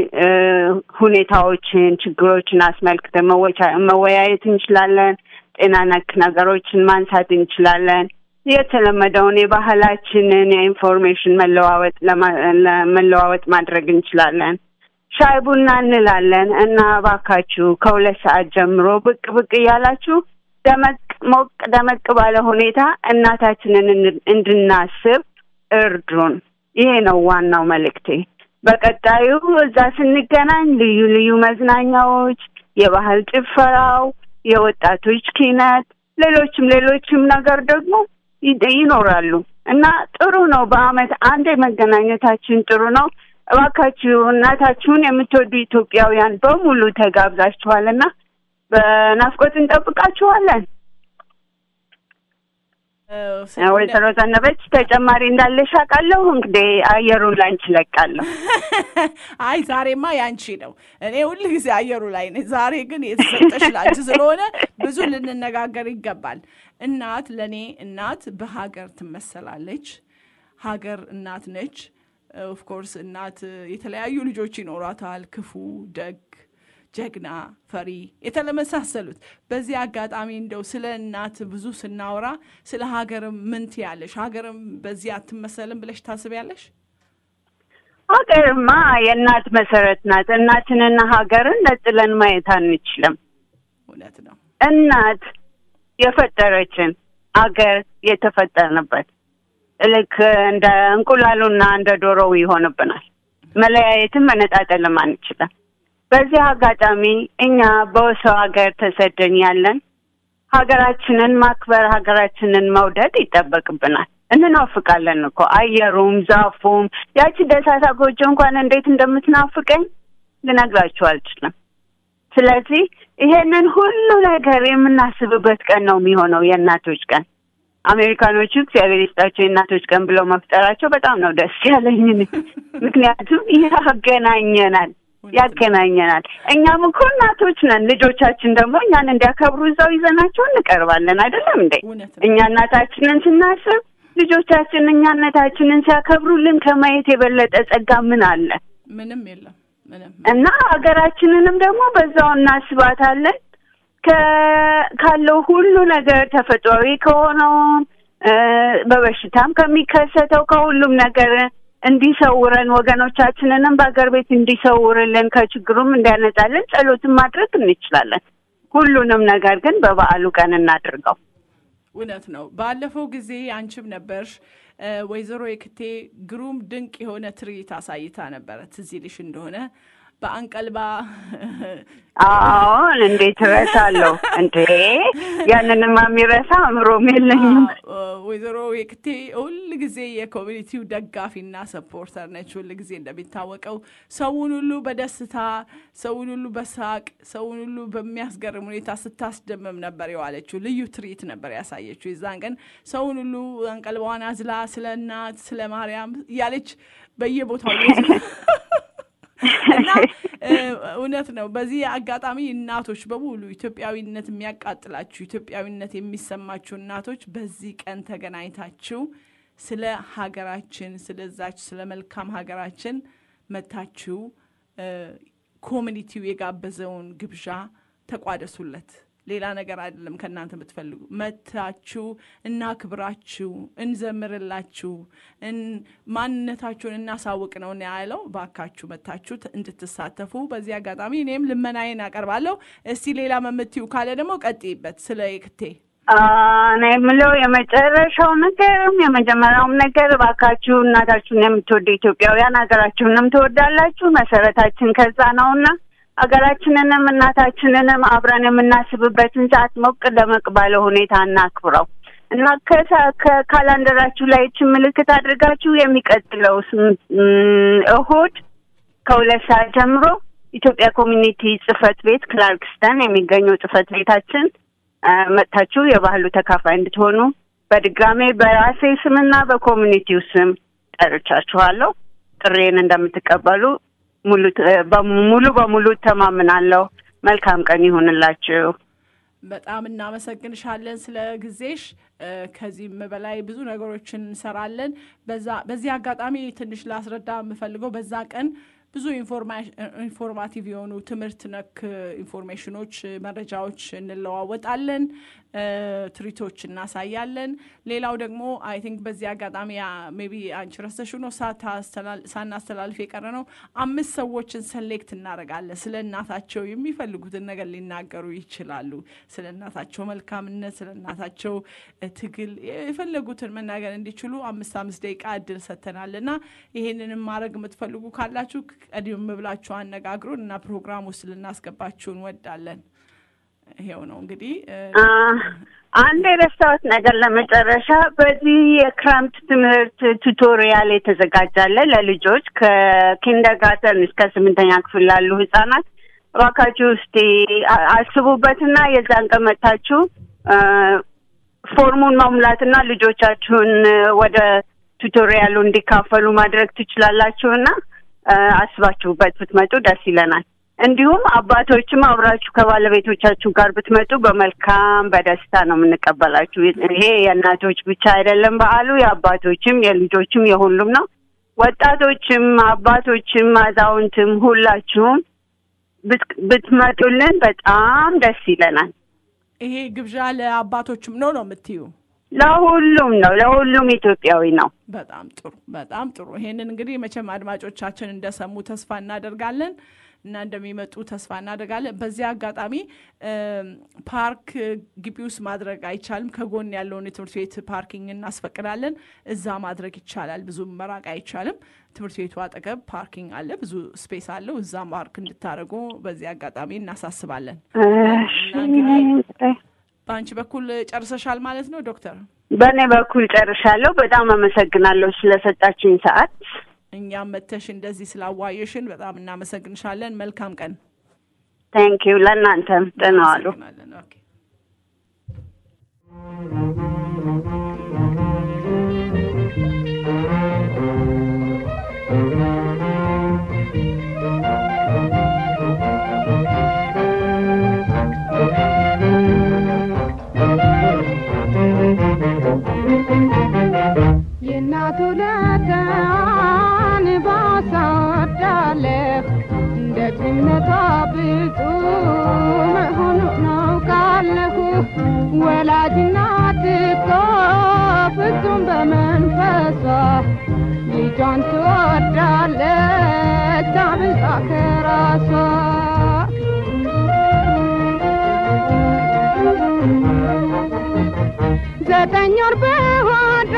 [SPEAKER 11] ሁኔታዎችን፣ ችግሮችን አስመልክተን መወያየት እንችላለን። ጤና ነክ ነገሮችን ማንሳት እንችላለን። የተለመደውን የባህላችንን የኢንፎርሜሽን መለዋወጥ መለዋወጥ ማድረግ እንችላለን። ሻይ ቡና እንላለን እና እባካችሁ ከሁለት ሰዓት ጀምሮ ብቅ ብቅ እያላችሁ ደመቅ ሞቅ ደመቅ ባለ ሁኔታ እናታችንን እንድናስብ እርዱን። ይሄ ነው ዋናው መልእክቴ። በቀጣዩ እዛ ስንገናኝ ልዩ ልዩ መዝናኛዎች፣ የባህል ጭፈራው፣ የወጣቶች ኪነት፣ ሌሎችም ሌሎችም ነገር ደግሞ ይኖራሉ እና ጥሩ ነው። በአመት አንድ መገናኘታችን ጥሩ ነው። እባካችሁ እናታችሁን የምትወዱ ኢትዮጵያውያን በሙሉ ተጋብዛችኋልና በናፍቆት እንጠብቃችኋለን። ወይዘሮ ዘነበች ተጨማሪ እንዳለሽ አውቃለሁ። እንግዲህ አየሩን ላንቺ ለቃለሁ።
[SPEAKER 3] አይ ዛሬማ ያንቺ ነው። እኔ ሁል ጊዜ አየሩ ላይ ነኝ። ዛሬ ግን የተሰጠሽ ላንቺ ስለሆነ ብዙ ልንነጋገር ይገባል። እናት ለእኔ እናት በሀገር ትመሰላለች። ሀገር እናት ነች። ኦፍኮርስ እናት የተለያዩ ልጆች ይኖሯታል። ክፉ፣ ደግ፣ ጀግና፣ ፈሪ የተለመሳሰሉት። በዚህ አጋጣሚ እንደው ስለ እናት ብዙ ስናወራ ስለ ሀገርም ምን ትያለሽ? ሀገርም በዚህ አትመሰልም ብለሽ ታስቢያለሽ?
[SPEAKER 11] ሀገርማ የእናት መሰረት ናት። እናትንና ሀገርን ነጥለን ማየት አንችልም።
[SPEAKER 3] እውነት ነው።
[SPEAKER 11] እናት የፈጠረችን አገር የተፈጠርንበት ልክ እንደ እንቁላሉና እንደ ዶሮው ይሆንብናል። መለያየትም መነጣጠልም አንችልም። በዚህ አጋጣሚ እኛ በሰው ሀገር ተሰደን ያለን ሀገራችንን ማክበር፣ ሀገራችንን መውደድ ይጠበቅብናል። እንናፍቃለን እኮ አየሩም፣ ዛፉም ያቺ ደሳሳ ጎጆ እንኳን እንዴት እንደምትናፍቀኝ ልነግራችሁ አልችልም። ስለዚህ ይሄንን ሁሉ ነገር የምናስብበት ቀን ነው የሚሆነው የእናቶች ቀን። አሜሪካኖቹ እግዚአብሔር ይስጣቸው የእናቶች ቀን ብለው መፍጠራቸው በጣም ነው ደስ ያለኝ። ምክንያቱም ያገናኘናል ያገናኘናል። እኛም እኮ እናቶች ነን። ልጆቻችን ደግሞ እኛን እንዲያከብሩ እዛው ይዘናቸው እንቀርባለን። አይደለም እንዴ? እኛ እናታችንን ስናስብ ልጆቻችን እኛነታችንን ሲያከብሩልን ከማየት የበለጠ ጸጋ ምን አለ?
[SPEAKER 3] ምንም የለም። ምንም
[SPEAKER 11] እና ሀገራችንንም ደግሞ በዛው እናስባታለን ካለው ሁሉ ነገር ተፈጥሯዊ ከሆነው በበሽታም ከሚከሰተው ከሁሉም ነገር እንዲሰውረን ወገኖቻችንንም በሀገር ቤት እንዲሰውርልን ከችግሩም እንዲያነጻልን ጸሎትን ማድረግ እንችላለን። ሁሉንም ነገር ግን በበዓሉ ቀን እናድርገው።
[SPEAKER 3] እውነት ነው። ባለፈው ጊዜ አንቺም ነበርሽ ወይዘሮ የክቴ ግሩም ድንቅ የሆነ ትርኢት አሳይታ ነበረ። ትዝ ይልሽ እንደሆነ በአንቀልባ
[SPEAKER 11] አሁን እንዴት እረሳለሁ እንዴ? ያንንማ የሚረሳ አእምሮም የለኝም።
[SPEAKER 3] ወይዘሮ የክቴ ሁል ጊዜ የኮሚኒቲው ደጋፊና ሰፖርተር ነች። ሁል ጊዜ እንደሚታወቀው ሰውን ሁሉ በደስታ ሰውን ሁሉ በሳቅ ሰውን ሁሉ በሚያስገርም ሁኔታ ስታስደምም ነበር የዋለችው። ልዩ ትርኢት ነበር ያሳየችው። የዛን ቀን ሰውን ሁሉ አንቀልባዋን አዝላ ስለ እናት ስለ ማርያም እያለች በየቦታው እና እውነት ነው። በዚህ አጋጣሚ እናቶች በሙሉ ኢትዮጵያዊነት የሚያቃጥላችሁ ኢትዮጵያዊነት የሚሰማችሁ እናቶች በዚህ ቀን ተገናኝታችሁ ስለ ሀገራችን ስለዛች ስለ መልካም ሀገራችን መታችሁ ኮሚኒቲው የጋበዘውን ግብዣ ተቋደሱለት። ሌላ ነገር አይደለም ከእናንተ የምትፈልጉ መታችሁ እናክብራችሁ፣ እንዘምርላችሁ፣ ማንነታችሁን እናሳውቅ ነው ያለው። ባካችሁ መታችሁ እንድትሳተፉ በዚህ አጋጣሚ እኔም ልመናዬን አቀርባለሁ። እስቲ ሌላ መምትዩ ካለ ደግሞ ቀጥይበት ስለ የክቴ
[SPEAKER 11] እኔ የምለው የመጨረሻው ነገርም የመጀመሪያውም ነገር እባካችሁ እናታችሁን የምትወዱ ኢትዮጵያውያን ሀገራችሁንም ትወዳላችሁ። መሰረታችን ከዛ ነውና ሀገራችንንም እናታችንንም አብረን የምናስብበትን ሰዓት ሞቅ ደመቅ ባለ ሁኔታ እናክብረው እና ከካላንደራችሁ ላይ ይችን ምልክት አድርጋችሁ የሚቀጥለው እሁድ ከሁለት ሰዓት ጀምሮ ኢትዮጵያ ኮሚኒቲ ጽህፈት ቤት ክላርክስተን የሚገኘው ጽህፈት ቤታችን መጥታችሁ የባህሉ ተካፋይ እንድትሆኑ በድጋሜ በራሴ ስምና በኮሚኒቲው ስም ጠርቻችኋለሁ። ጥሬን እንደምትቀበሉ ሙሉ በሙሉ ተማምናለሁ። መልካም ቀን ይሁንላችሁ።
[SPEAKER 3] በጣም እናመሰግንሻለን ስለ ጊዜሽ። ከዚህም በላይ ብዙ ነገሮችን እንሰራለን። በዚህ አጋጣሚ ትንሽ ላስረዳ የምፈልገው በዛ ቀን ብዙ ኢንፎርማቲቭ የሆኑ ትምህርት ነክ ኢንፎርሜሽኖች፣ መረጃዎች እንለዋወጣለን፣ ትሪቶች እናሳያለን። ሌላው ደግሞ አይ ቲንክ በዚህ አጋጣሚ ሜቢ አንቺ ረስተሽው ነው ሳናስተላልፍ የቀረ ነው። አምስት ሰዎችን ሰሌክት እናደርጋለን። ስለ እናታቸው የሚፈልጉትን ነገር ሊናገሩ ይችላሉ። ስለ እናታቸው መልካምነት፣ ስለ እናታቸው ትግል የፈለጉትን መናገር እንዲችሉ አምስት አምስት ደቂቃ እድል ሰጥተናል እና ይሄንንም ማድረግ የምትፈልጉ ካላችሁ ቀደም ብላችሁ አነጋግሩን እና ፕሮግራም ውስጥ ልናስገባችሁ እንወዳለን። ይሄው ነው እንግዲህ።
[SPEAKER 11] አንድ የረሳሁት ነገር ለመጨረሻ፣ በዚህ የክረምት ትምህርት ቱቶሪያል የተዘጋጃለ ለልጆች ከኪንደርጋርተን እስከ ስምንተኛ ክፍል ላሉ ህጻናት እባካችሁ እስቲ አስቡበትና የዛን ቀን መጥታችሁ ፎርሙን መሙላትና ልጆቻችሁን ወደ ቱቶሪያሉ እንዲካፈሉ ማድረግ ትችላላችሁና አስባችሁበት ብትመጡ ደስ ይለናል። እንዲሁም አባቶችም አብራችሁ ከባለቤቶቻችሁ ጋር ብትመጡ በመልካም በደስታ ነው የምንቀበላችሁ። ይሄ የእናቶች ብቻ አይደለም በዓሉ፣ የአባቶችም የልጆችም የሁሉም ነው። ወጣቶችም አባቶችም አዛውንትም ሁላችሁም ብትመጡልን በጣም ደስ ይለናል።
[SPEAKER 3] ይሄ ግብዣ ለአባቶችም ነው ነው የምትዩ?
[SPEAKER 11] ለሁሉም ነው፣ ለሁሉም ኢትዮጵያዊ ነው።
[SPEAKER 3] በጣም ጥሩ፣ በጣም ጥሩ። ይሄንን እንግዲህ መቼም አድማጮቻችን እንደሰሙ ተስፋ እናደርጋለን እና እንደሚመጡ ተስፋ እናደርጋለን። በዚህ አጋጣሚ ፓርክ ግቢ ውስጥ ማድረግ አይቻልም። ከጎን ያለውን የትምህርት ቤት ፓርኪንግ እናስፈቅዳለን። እዛ ማድረግ ይቻላል። ብዙም መራቅ አይቻልም። ትምህርት ቤቱ አጠገብ ፓርኪንግ አለ፣ ብዙ ስፔስ አለው። እዛ ፓርክ እንድታደርጉ በዚህ አጋጣሚ እናሳስባለን። በአንቺ በኩል ጨርሰሻል ማለት ነው ዶክተር?
[SPEAKER 11] በእኔ በኩል ጨርሻለሁ። በጣም አመሰግናለሁ ስለሰጣችኝ ሰዓት።
[SPEAKER 3] እኛም መተሽ እንደዚህ ስላዋየሽን በጣም እናመሰግንሻለን። መልካም ቀን።
[SPEAKER 11] ታንክ ዩ። ለእናንተም ደህና ዋሉ።
[SPEAKER 12] የእናቱ ለጋን ባሳወዳለህ እንደ ጭነቷ ብፁ መሆኑን አውቃለሁ። ወላጅ እናት እኮ ፍጹም በመንፈሷ ልጇን ትወዳለች አብልጣ ከራሷ ዘጠኝ ወር በሆዷ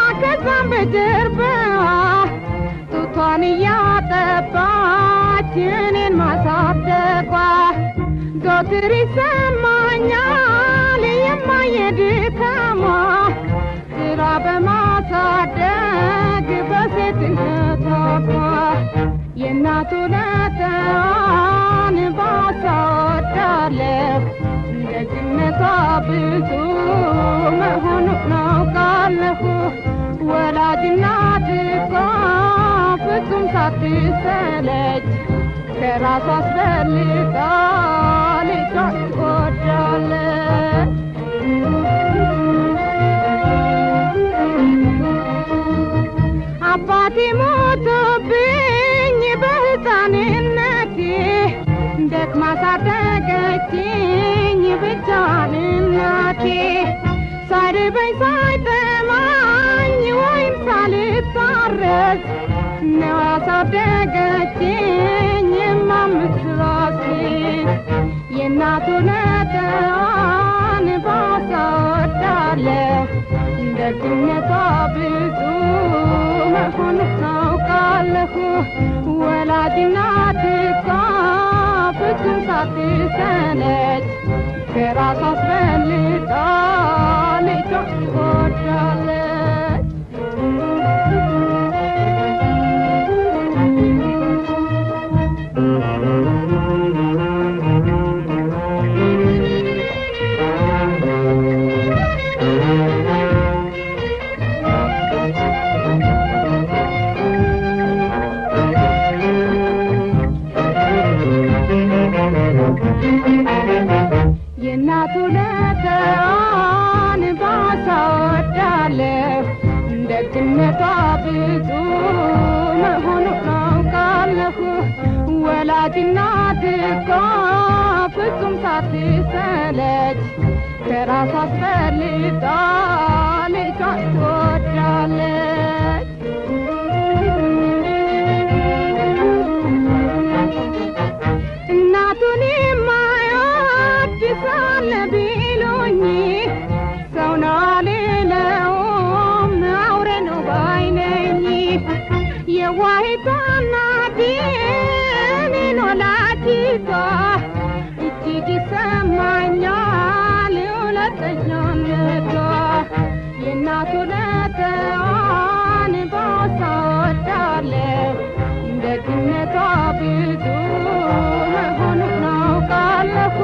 [SPEAKER 12] ከዛም በጀርባዋ ጡቷን እያጠባች ዘወትር ይሰማኛል የማየድካሟ ስራ በማሳደግ በሴትነቷ የእናቱ ለተዋን ባሳወዳለሁ ደግነቷ ብዙ መሆኑን አውቃለሁ። ወላጅናት እኮ ፍጹም ሳትሰለች ከራሷ አስበልጣ ልጇን ትወዳለች። አባቴ ሞቶብኝ በሕፃንነቴ ደክማ ሳደገችኝ ብቻዋን እናቴ ሳይርበኝ ሳይጠማኝ ወይም ሳልታረስ ነው ያሳደገችኝ የማምስራሴን የእናቱ ነጠዋን ባሳወዳለሁ ደግነቷ ብዙ መሆኑን አውቃለሁ። ወላጅናት እኮ ፍጹም ሳትሰለች ከራሷ አስበልጣ ልጇን ትወዳለች። የእናቱ ለተዋን ባሳወዳለሁ ደግነቷ ብዙ መሆኑን አውቃለሁ። ወላጅናት እኮ ፍጹም ሳትሰለች ከራሷ አስበልጣ ልጇን ትወዳለች። እናቱን የማይወድ ሳለ ቢሉኝ ሰው ነው አልለውም አውሬ ነው ባይነኝ የዋሂቷ እናቴን ወላዲቷ እጅግ ይሰማኛል ሁለተኛነቷ የእናቱ ለተዋን ባሳወዳለሁ ደግነቷ ብዙ መሆኑን አውቃለሁ።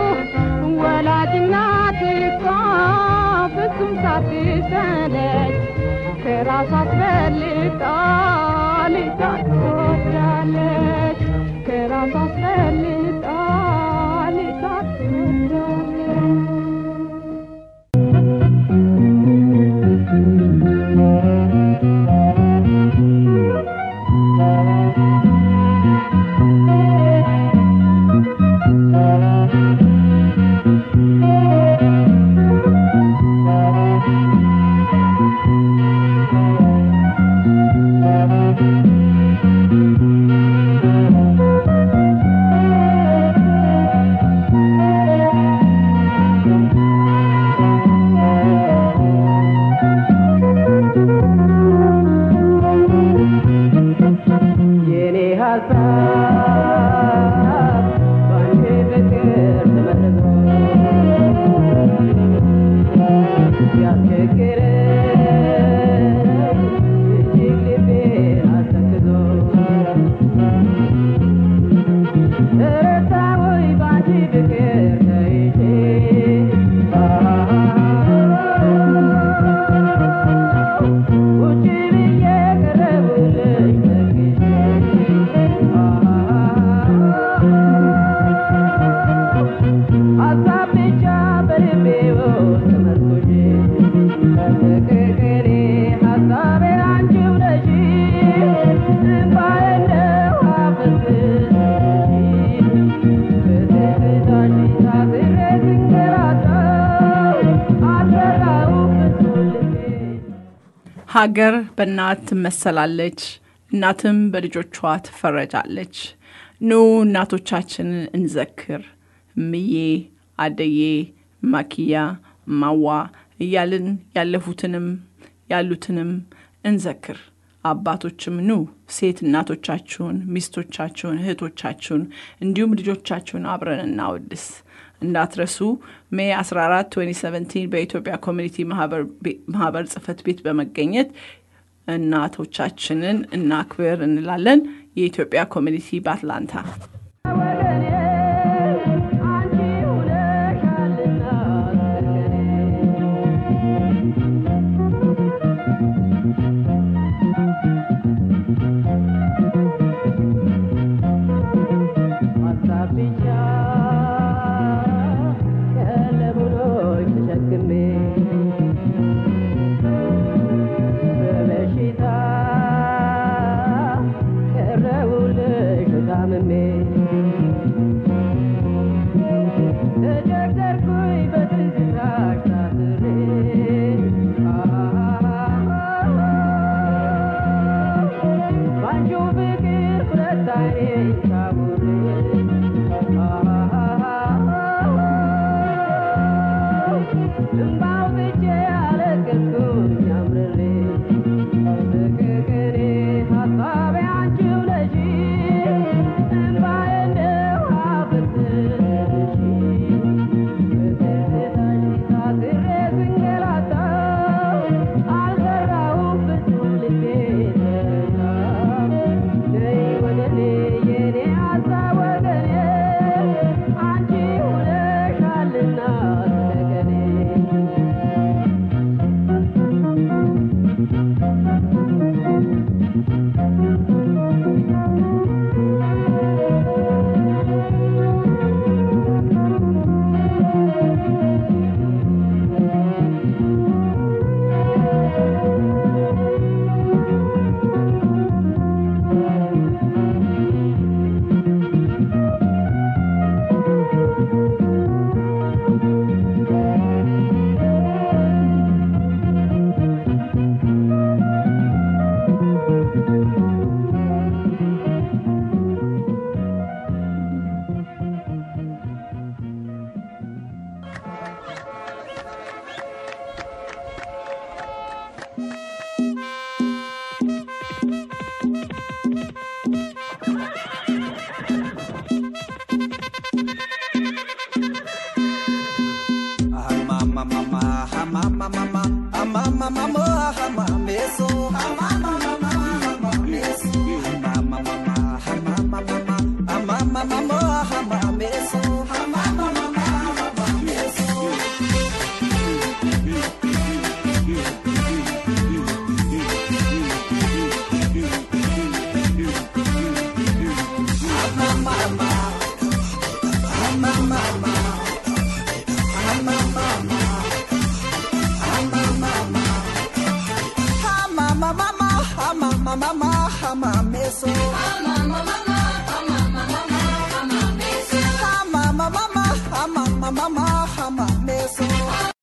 [SPEAKER 12] ወላጅናት እኮ ፍጹም ሳትሰለች ከራሷ አስበልጣ ልጇን ትወዳለች። ከራሷ አስበልጣ ልጇን ትወዳለች።
[SPEAKER 13] የኔ ሀሳብ ባንቺ ፍቅር ተመርዞ ሲያስቸግረኝ እጅግ ልቤን አስተክዞ ረታወይ ባንቺ ፍቅር ተይዤ ቁጭ ብዬ ቀረቡልሽ ሀሳብ ብቻ በልቤ ውስጥ ተመርኩዤ ፍቅሬ ሀሳቤ አንቺው ነሽ እምባዬን ነው አፈስስሽ በትዝታሽ ታስሬ ስንገላታ አልረሳውም ፍጹም ልቤ
[SPEAKER 3] ሀገር በእናት ትመሰላለች፣ እናትም በልጆቿ ትፈረጃለች። ኑ እናቶቻችንን እንዘክር። እምዬ፣ አደዬ፣ ማኪያ፣ ማዋ እያልን ያለፉትንም ያሉትንም እንዘክር። አባቶችም ኑ ሴት እናቶቻችሁን፣ ሚስቶቻችሁን፣ እህቶቻችሁን እንዲሁም ልጆቻችሁን አብረን እናወድስ። እንዳትረሱ። ሜይ 14 2017 በኢትዮጵያ ኮሚኒቲ ማህበር ጽህፈት ቤት በመገኘት እናቶቻችንን እናክብር እንላለን። የኢትዮጵያ ኮሚኒቲ በአትላንታ
[SPEAKER 13] Thank you.